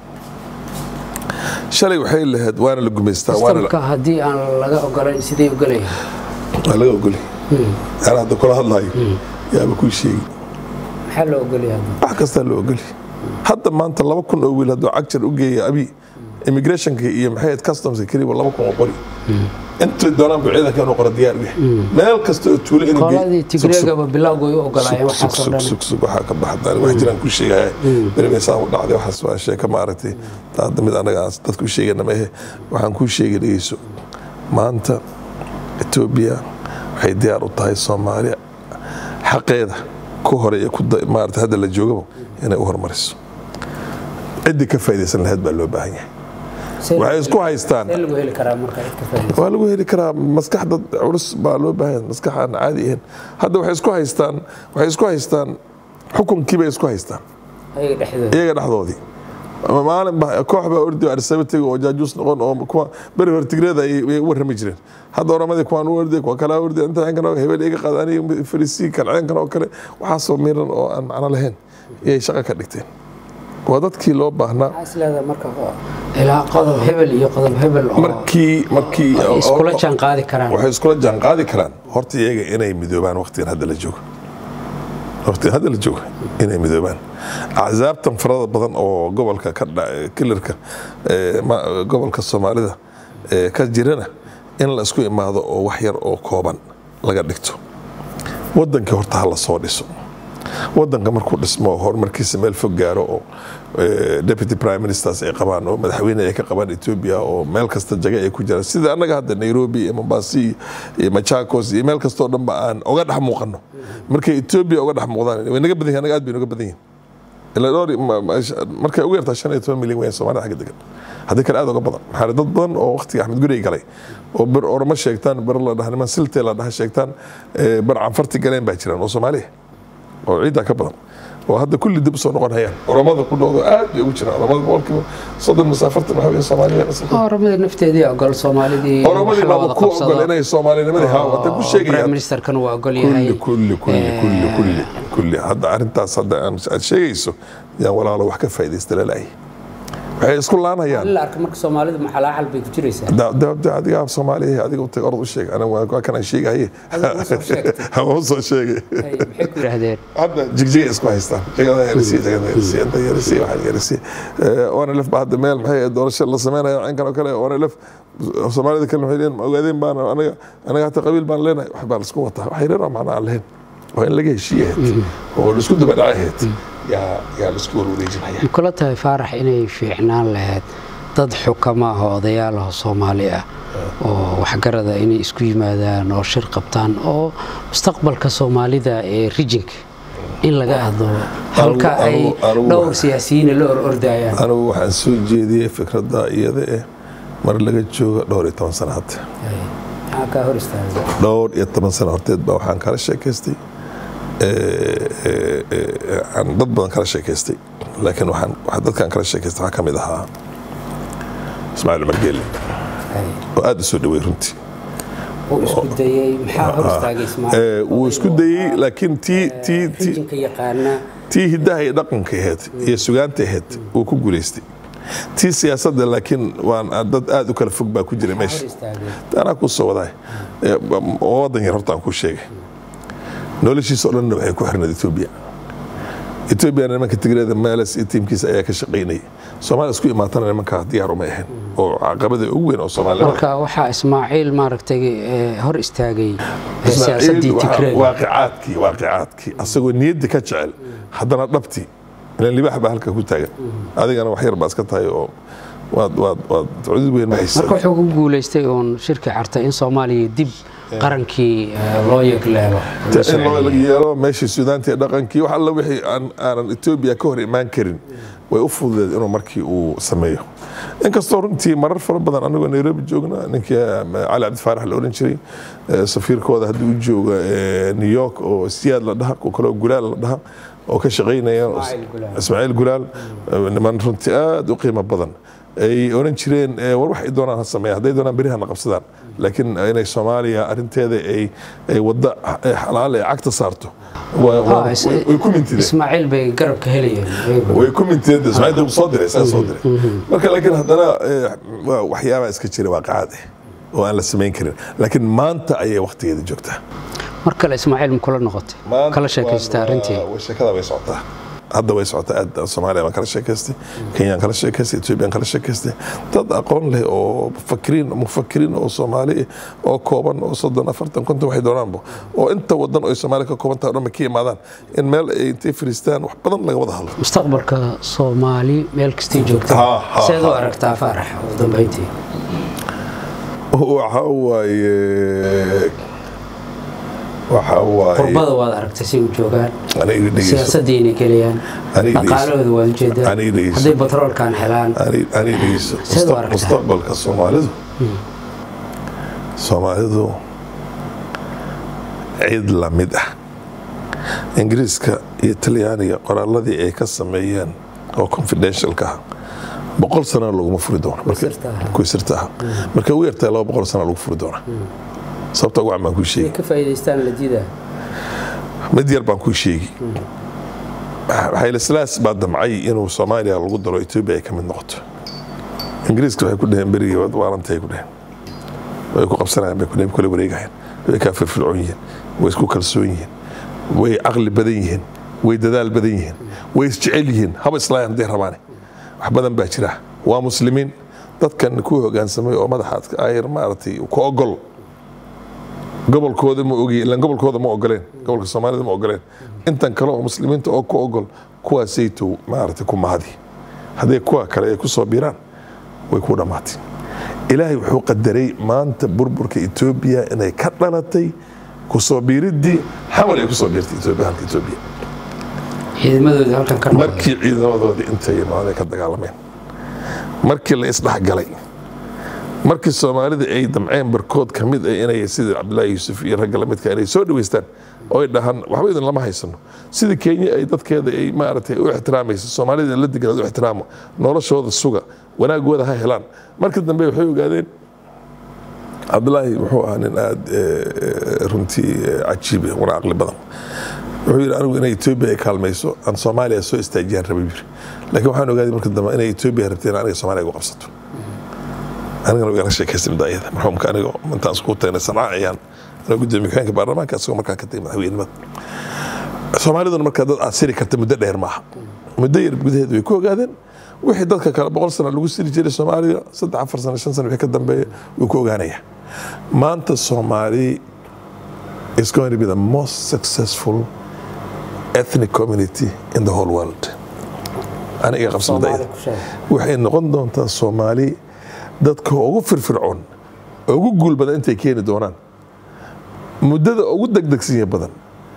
shalay waxay lahayd waana la gumaystaa waana sistamka haddii aan laga ogolayn sidee ogolaya waa laga ogoli ana hadda kula hadlayo yaaba kuu sheegi maxaa loo ogolaya hadda wax kastaa loo ogoli hadda maanta laba kun oo wiil hadduu cagjar u geeya abi immigrationka iyo maxay ahayd customska keliya laba kun oo qori intay doonaan buu ciidanka inuu qoro diyaar u yahay meel kasta oo tuulo inuu geeyo- qoladii Sug, sug. tigreegaba bilowga way u ogolaayeen Sug, sug, waxaasoo sug, dhan sug, sug, waxaa ka baxda wax jiraan ku sheegaya berimeysaa u dhacday waxaas waa sheeka maaragtay taa hadda mid anaga aan dadku u sheegana ma ahe waxaan kuu sheegay dhegeyso maanta etoobiya waxay diyaar u tahay soomaaliya xaqeeda ku hore iyo ku da- maaragtay hadda la joogaba inay u hormariso ciddii ka faa'iidaysan lahayd baa loo baahan yahay See waxay isku haystaan see lagu heli karaa marka cid ka faa'iidaysa waa lagu heli karaa maskax dad culus baa loo baahan maskax aan caadi ahayn hadda waxay isku haystaan waxay isku haystaan xukunkii bay isku haystaan ayaga dhexdooda iyaga dhexdoodii ama maalin ba koox baa ordi arsaba tegi oo jaajuus noqon oo kuwa beri hore tigreeda ay ay u warrami jireen hadda oramadii kuwaan u ordi kuwa kalaa ordi inta ceenkan oo hebel iga qaad aniga farisiin kan ceenkan oo kale waxaasoo miran oo aan macno lahayn iyay shaqo ka dhigteen waa dadkii loo baahnaa maxaa is leedahay marka ilaa qodob hebel iyo qodob hebel oo markii markii ay iskula jaan qaadi karaan waxay iskula jaan qaadi karaan horta iyaga inay midoobaan waqtigan hadda la joogo waqtigan hadda la joogo inay midoobaan axsaabtan farada badan oo gobolka ka dha- kilarka ee, ma- gobolka soomaalida ee, ka jirana in la isku imaado oo wax yar oo kooban laga dhigto wadankii horta ha la soo dhiso wadanka markuu dhismo horumarkiisa meel fog gaaro oo eh, deputy prime ministers ay qabaan oo madaxweyne ay ka qabaan ethiopia oo meel kasta jaga ay ku jiraan sida annaga hadda nairobi iyo mombasi iyo machakos iyo meel kastoo dhanba aan oga dhex muuqano markay ethiopia oga dhex muuqdaan way naga badan yihin annaga aad bay naga badan yihin ilaa dhowr ma- ma- markay ugu yartaa shan iyo toban milyan weyn soomaalida xagga degan haddii kale aad uga badan maxaa dad badan oo waqtiga axmed gurey galay oo ber oroma sheegtaan ber la dhaha niman siltee la dhaha sheegtaan eh, ber canfarti galeen baa jiraan oo soomaaliya oo ciiddaa ka badan oo hadda kulli dib usoo noqon hayaan oromada ku dhowdo aad bay ugu jiraan oromada boqolkiiba soddon mise afartan waxaa weeye soomaaliya oromada nafteedii ogol soomaalidii oromadii wax la baaba wada ku qabsado. ogol inay soomaalinimadii haa wata ku prime sheegayaan ministerkan waa ogol yahay kulli kulli kulli kulli kulli kulli hadda arrintaas hadda aan aad sheegayso yaan walaalo wax ka faa'iidaysta lalaay waxay isku laanayaan in la arka marka soomaalidu maxalaaxal bay ku jiraysaa da- da- da- adiga soomaaliya adiga utag orod u sheeg aniga waa waa kan aan sheegahaye Adiga usoo sheegtay. hama usoo sheegay Ay, maxay ku yidhaahdeen hadda jigjigay isku haystaan jagada yarisi jagada yarisi inta yarisi waxaan yarisi oona lef ba hadda meel maxay ahayd doorasho la sameynaya cinkan oo kale oona lef soomaalida kale waxay leeyihin ma ogaadeen baan anaga anaga hata qabiil baan leenahay wax baa la isku wataa waxay reer macna aan lahayn waa in laga heshiiye ahayd oo la isku daba dhacay ahayd yaa yaa la isku warwareejinaya ma kula tahay faarax inay fiicnaan lahayd dad xukama ah oo odayaal ah oo soomaali ah oo waxgarada inay isku yimaadaan oo shir qabtaan oo mustaqbalka soomaalida ee rijinka in laga hadlo halka ay anigu- anigu dhowr waxaan- siyaasiyiina la orordayaan anigu waxaan soo jeediyey fikradda iyada eh mar laga joogo dhowr iyo toban sano hadda maxaa kaa hor istaagay dhowr iyo toban sano horteed baa waxaan kala sheekaystay ee, ee, ee, aan dad badan kala sheekaystay laakiin waxaan waxa dadkaan kala sheekaystay waxaa ka mid ahaa ismaaciil umar geelle oo aad u soo dhaweey runtii uu isku dayey maxaa hor istaagay Ee, wuu isku dayey laakiin tii tii tii rijinka yaqaana tii hiddaha iyo dhaqanka ahayd iyo sugaanta ahayd wuu ku guulaystay tii siyaasadda laakiin waan dad aad u kala fog baa ku jira hor meesha istaagay anaa kuu soo wadaay Ee, oo wadan yar horta aan kuu sheegay noloshiisa oo dhanna waxay ku xirnayd etoobiya etoobiya nimanka tigreeda meeles iyo tiimkiisa ayaa ka shaqaynayay soomaaliya isku imaatana nimankaa diyaar uma ahayn oo caqabada ugu weyn oo soomaalida marka waxaa ismaaciil maaragtay eh, hor istaagay eh, Ismaaciil siyaasaddii waxa- tigreega waaqicaadkii waaqicaadkii asagoo niyadda ka jecel haddana dhabtii ilan libaax baa halka ku taagan adigana wax yar baa iska tahay oo waad waad waad cudud weyn ma haysa marka wuxuu ku guulaystay uun shirki cartay in soomaaliya dib qarankii eh, loo yegleelo in loo yeelo meeshii suudaanta iyo dhaqankii wax alla wixii aan aanan etoobiya ka hor imaan karin way u fududeed inuu markii uu sameeyo inkastoo runtii marar fara badan anagoo nairobi joogna ninkii eh, cali cabdifaarax la oran jiray eh, safiirkooda haddii u jooga eh, new york oo siyaad la dhaha oo kaleo gulaal la dhaha oo ka shaqaynaya Ismaaciil Gulaal. ismaaciil gulaal eh, niman runtii aad u qiimo badan ay oran jireen eh, war wax ay doonaan ha sameeya hadday doonaan beri hana qabsadaan laakiin inay soomaaliya arinteeda ay ay wadda eh, xalaal ay cagta saarto waa- waa- Ah, is- way way ku mintideen ismaaciil bay garabka helayeen ayagu. way ku minteed ismaaciil soo diray saa soo diray marka laakiin haddana eh, waa waxyaabaa iska jira waaqacaad eh oo aan la samayn karin laakiin maanta ayay waqtigeeda joogtaa mar kale ismaaciil ma kula noqotay kala sheekaystaa arrintii sheekada way socotaa hadda way socotaa aad soomaaliya baan kala sheekaystay kenyaan kala sheekaystay ethoobiyan kala sheekaystay dad aqoon leh oo mufakiriin mufakiriin oo soomaali oo kooban oo soddon afartan konton waxay doonaanba oo inta wadan oo soomaaliya ka kooban tahay o dhan ba ka imaadaan in meel ay intay fariistaan wax badan laga wada hadlo mustaqbalka soomaali meel kastay joogta Ha, ha, seed u ha. aragtaa faarax ugu dambeyntii waxa waaye waxa waaye qurbada waad aragtay si u joogaan aniga dhegeyso siyaasadii inay gelayaan Aniga dhegeyso. dhaqaalahooda waad ujeedaa Aniga dhegeyso. hadday batroolkan helaan ani ani dhegeyso Seed u aragtaa? mustaqbalka soomaalidu soomaalidu cid la mid ah ingiriiska iyo talyaaniga qoraaladii ay ka sameeyeen oo confidentialka ah boqol sana laguma furi doono marka- sirta ah. kuwii sirta ah marka ugu yartahay laba boqol sana lagu furi doona sababta ugu camaan kuu sheegi ka faa'iidaystaan la diidaa mid yar baan kuu sheegi xayleslaas baa damcay inuu soomaaliya lagu daro etoobiya ay ka mid noqoto ingiriiska waxay ku dhaheen berigii waad waarantay ku dhaheen way ku qabsanayaan bay ku dhaheen kula wareegayaan way kaa firfircoon yihiin way isku kalsoon yihiin way caqli badan yihiin way dadaal badan yihiin way isjecel yihiin haba islaayan hadday rabaane wax badan baa jira waa muslimiin dadkan ku hogaansamay oo madaxa ayr maaragtay ku ogol gobolkooda ma ogi ilan gobolkooda ma ogoleen gobolka soomaalida ma ogoleen intan kale oo muslimiinta oo ku ogol kuwaasayto maaragtay ku mahadi hadday kuwa kale ay ku soo biiraan way ku dhammaatay ilaahay wuxuu qadaray maanta burburka etoobiya inay ka dhalatay kusoo biiriddii xawal ay kusoo biirtay etoobiya halka etoobiya ciidamadooda halkan ka noqday markii ciidamadoodii intay imaadeen ka dagaalameen markii la isdhexgalay markii soomaalida ay damceen barkood ka mid ah inay sida cabdilaahi yuusuf iyo ragga lamidka inay soo dhaweystaan oo ay dhahaan waxba idin lama haysano sida kenya ay dadkeeda ay maaragtay u ixtiraamayso soomaalida la degan u ixtiraamo noloshooda suga wanaagooda ha helaan markii dambe waxay ogaadeen cabdilaahi wuxuu ahaa nin aad runtii cajiib ah wana caqli badan wuxuu yidhi anigu inay etoobiya ay kaalmayso aan soomaaliya soo istaajiyaan rabay yiri laakiin waxaan ogaaday marka dambe inay etoobiya rabteen aniga soomaaliya igu qabsato anigana igala sheekaystay midda ayada marxuumka aniga intaan iskugu tagnay sancaaciyaan anoo gudoomiye ku-xigeenka baarlamaanka isagoo markaa ka tagay madaxweynimada soomaaliduna markaa dad aad siri karta muddo dheer maaha muddo yar gudaheed way ku ogaadeen wixii dadka kale boqol sano lagu siri jiray soomaaliya saddex afar sano shan sano wixii ka dambeeya wuu ku ogaanaya maanta soomaali is going to be the most successful ethnic community in the whole world aniga qabsamada Soomaali ku sheeg. waxay noqon doontaa soomaali dadka ugu firfircoon ugu guul badan intay keeni doonaan muddada ugu degdegsinya badan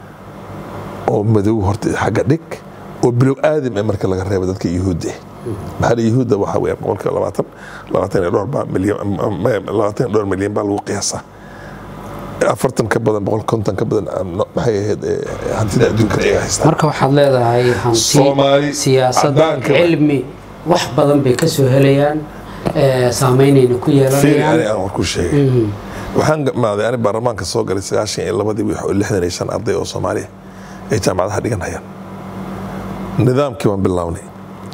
oo madow horta xagga dhig oo bilow aadam ee marka laga reebo dadka yuhuudda ah maxaa la yuhuudda waxaa weeyaan boqolka labaatan labaatan iyo dhowr baa milyan labaatan iyo dhowr milyan baa lagu qiyaasaa afartan ka badan boqol konton ka badan ah, maxay ahayd eh, hantida adduunka ay haystaan marka waxaad leedahay hanti Soomaali, siyaasad caddaanka- cilmi wax badan bay ka soo helayaan ee, saameynayna ku fiiri ani yeelanayaan aan warku sheegay waxaan gamaaday ani baarlamaanka soo galay sagaashan iyo labadii wix oo lixdan iyo shan arday oo soomaaliya ay jaamacadaha dhiganayaan nidaamkii baan bilownay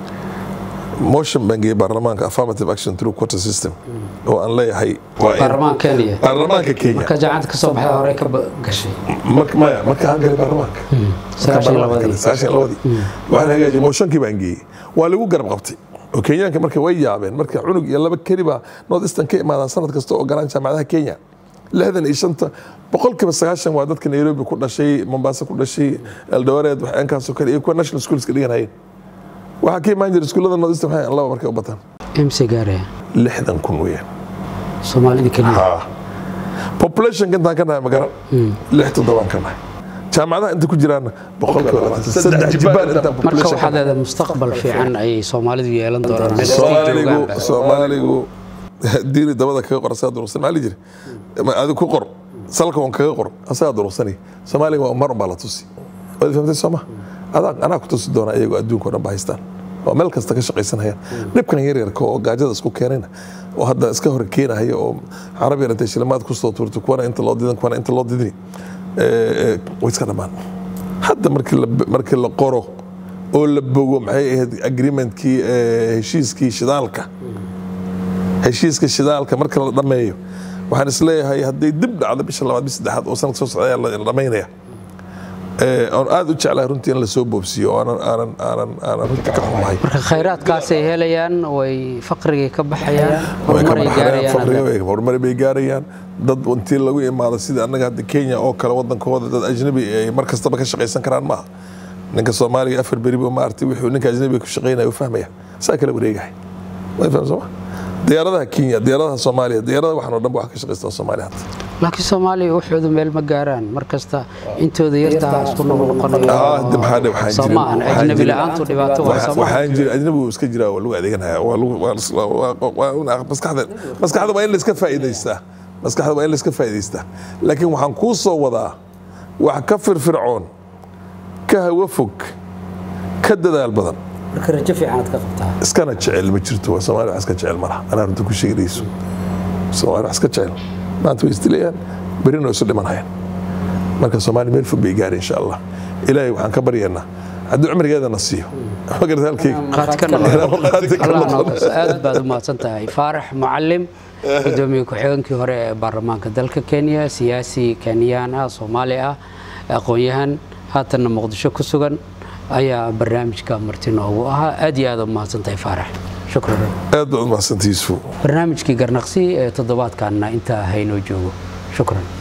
motion baan geeyey baarlamaanka affirmative action through quarter system oo aan leeyahay waa in- baarlamaan kenya baarlamaanka kenya marka jaacanta ka soo baxda hore ka ba- gashay marka maya marka aan galay baarlamaanka sagaashan iyo labadii sagaashan iyo labadii waxaan hagaajiyey mooshankii baan geeyey waa lagu garab qabtay oo kenyaanka marka way yaabeen marka cunug iyo laba keli baa north eastern ka imaadaan sanad kasta oo galaan jaamacadaha kenya lixdan iyo shanta boqolkiiba sagaashan waa dadka nairobi ku dhashay mombasa ku dhashay eldoret waxyaankaasoo kale iyo kuwa national schoolska dhiganayeen waxaa ka imaan jira iskuullada north eastern waxay laba markay u bataan mc gaaraya lixdan kun weeyaan soomaalida keliya ها populationka intaan ka nahay magaran lix toddobaan ka nahay jaamacadaha inta ku jiraan boqolkiiba labaatan saddex jibaan intaan marka population waxaad leedahay mustaqbal fiican ayay soomaalidu yeelan doonaan meel kastay soomaaligu joogaanba. soomaaligu diiri dabada kaga qor asagaa durugsan maxaa la jiri adi ku qor salka on kaga qor asagaa durugsanay soomaaliga waa mar unbaa la tusi waad fahamtay sooma adaa anaa ku tusi doona iyagoo adduunka o dhan ba haystaan waa meel kasta ka shaqaysanayaan dhibkan yaryarka oo gaajada isku keenayna oo hadda iska hor keenahaya oo carab yar intay shilimaad kusoo tuurtay kuwana inta loo didan kuwana inta loo didini Eh, eh, way iska dhammaan hadda markii la markii la qoro oo la bogo maxay ahayd agreementkii eh, heshiiskii shidaalka heshiiska shidaalka marka la dhameeyo waxaan isleeyahay hadday dib dhacdo bisha labaad bis saddexaad oo sanadka soo socda ayaa la dhamaynaya Eh, oon aad u jeclahay runtii in lasoo boobsiiyo oo aanan aanan aanan aanan runtii ka xumahay marka khayraadkaasay helayaan way faqrigay ka baxayaan way ka horumaray baxayaan, gaarayaan faqriga hadda. way- horumar bay gaarayaan dad intii lagu imaado sida annaga hadda kenya oo kale wadankooda dad ajnabi ay mar kastaba ka shaqaysan karaan maaha ninka soomaaliga afar beri buu maartay wuxuu ninka ajnabiga ku shaqaynaya u fahmaya saa kala wareegahay way faham sooma diyaaradaha kenya diyaaradaha soomaaliya diyaaradaha waxaan oo dhan ba wax ka shaqaystaa soomaaliya hadda laakiin soomaaliya waxoodu meel ma gaaraan mar kasta intooda yartaa isku noqnoqonayo Ah, de maxaa dhe- waxaan soo jirin- maahan waxaan ajnabi jirin- la-aantu dhibaato waa Waxa- soo maahan waxaan jira ajnabigu iska jiraa waa lagu adeeganaya waa lagu- waa lis- waa- waa- waa- waa- maskaxda maskaxda waa in laiska faa'iidaystaa maskaxda waa in laiska faa'iidaystaa laakiin waxaan kuu soo wadaa wax ka firfircoon ka hawo fog ka dadaal badan marka rajo fiicanaad ka qabtaa iskana jecel ma jirto waa soomaaliya wax iska jecel ma laha anaa runta ku sheegayso soomaaliya wax iska jecel maanta way isdilayaan berina way isu dhimanayaan marka soomaaliya meel fog bay gaari insha allah ilaahay waxaan ka baryaynaa haddii cumrigeedana siiyo magarad halkayga qaad ka noqon qaadi ka allah noqon. noqos aad baad u mahadsan tahay faarax mucalim gudoomiye ku-xigeenkii hore ee baarlamaanka dalka kenya siyaasi kenyaan ah soomaali ah aqoon-yahan haatanna muqdisho ku sugan ayaa barnaamijka marti noogu ahaa aad iyo aad u mahadsan tahay faarax shukran aad baad u mahadsantihiisu barnaamijkii garnaqsi ee toddobaadkanna intaa haynoo joogo shukran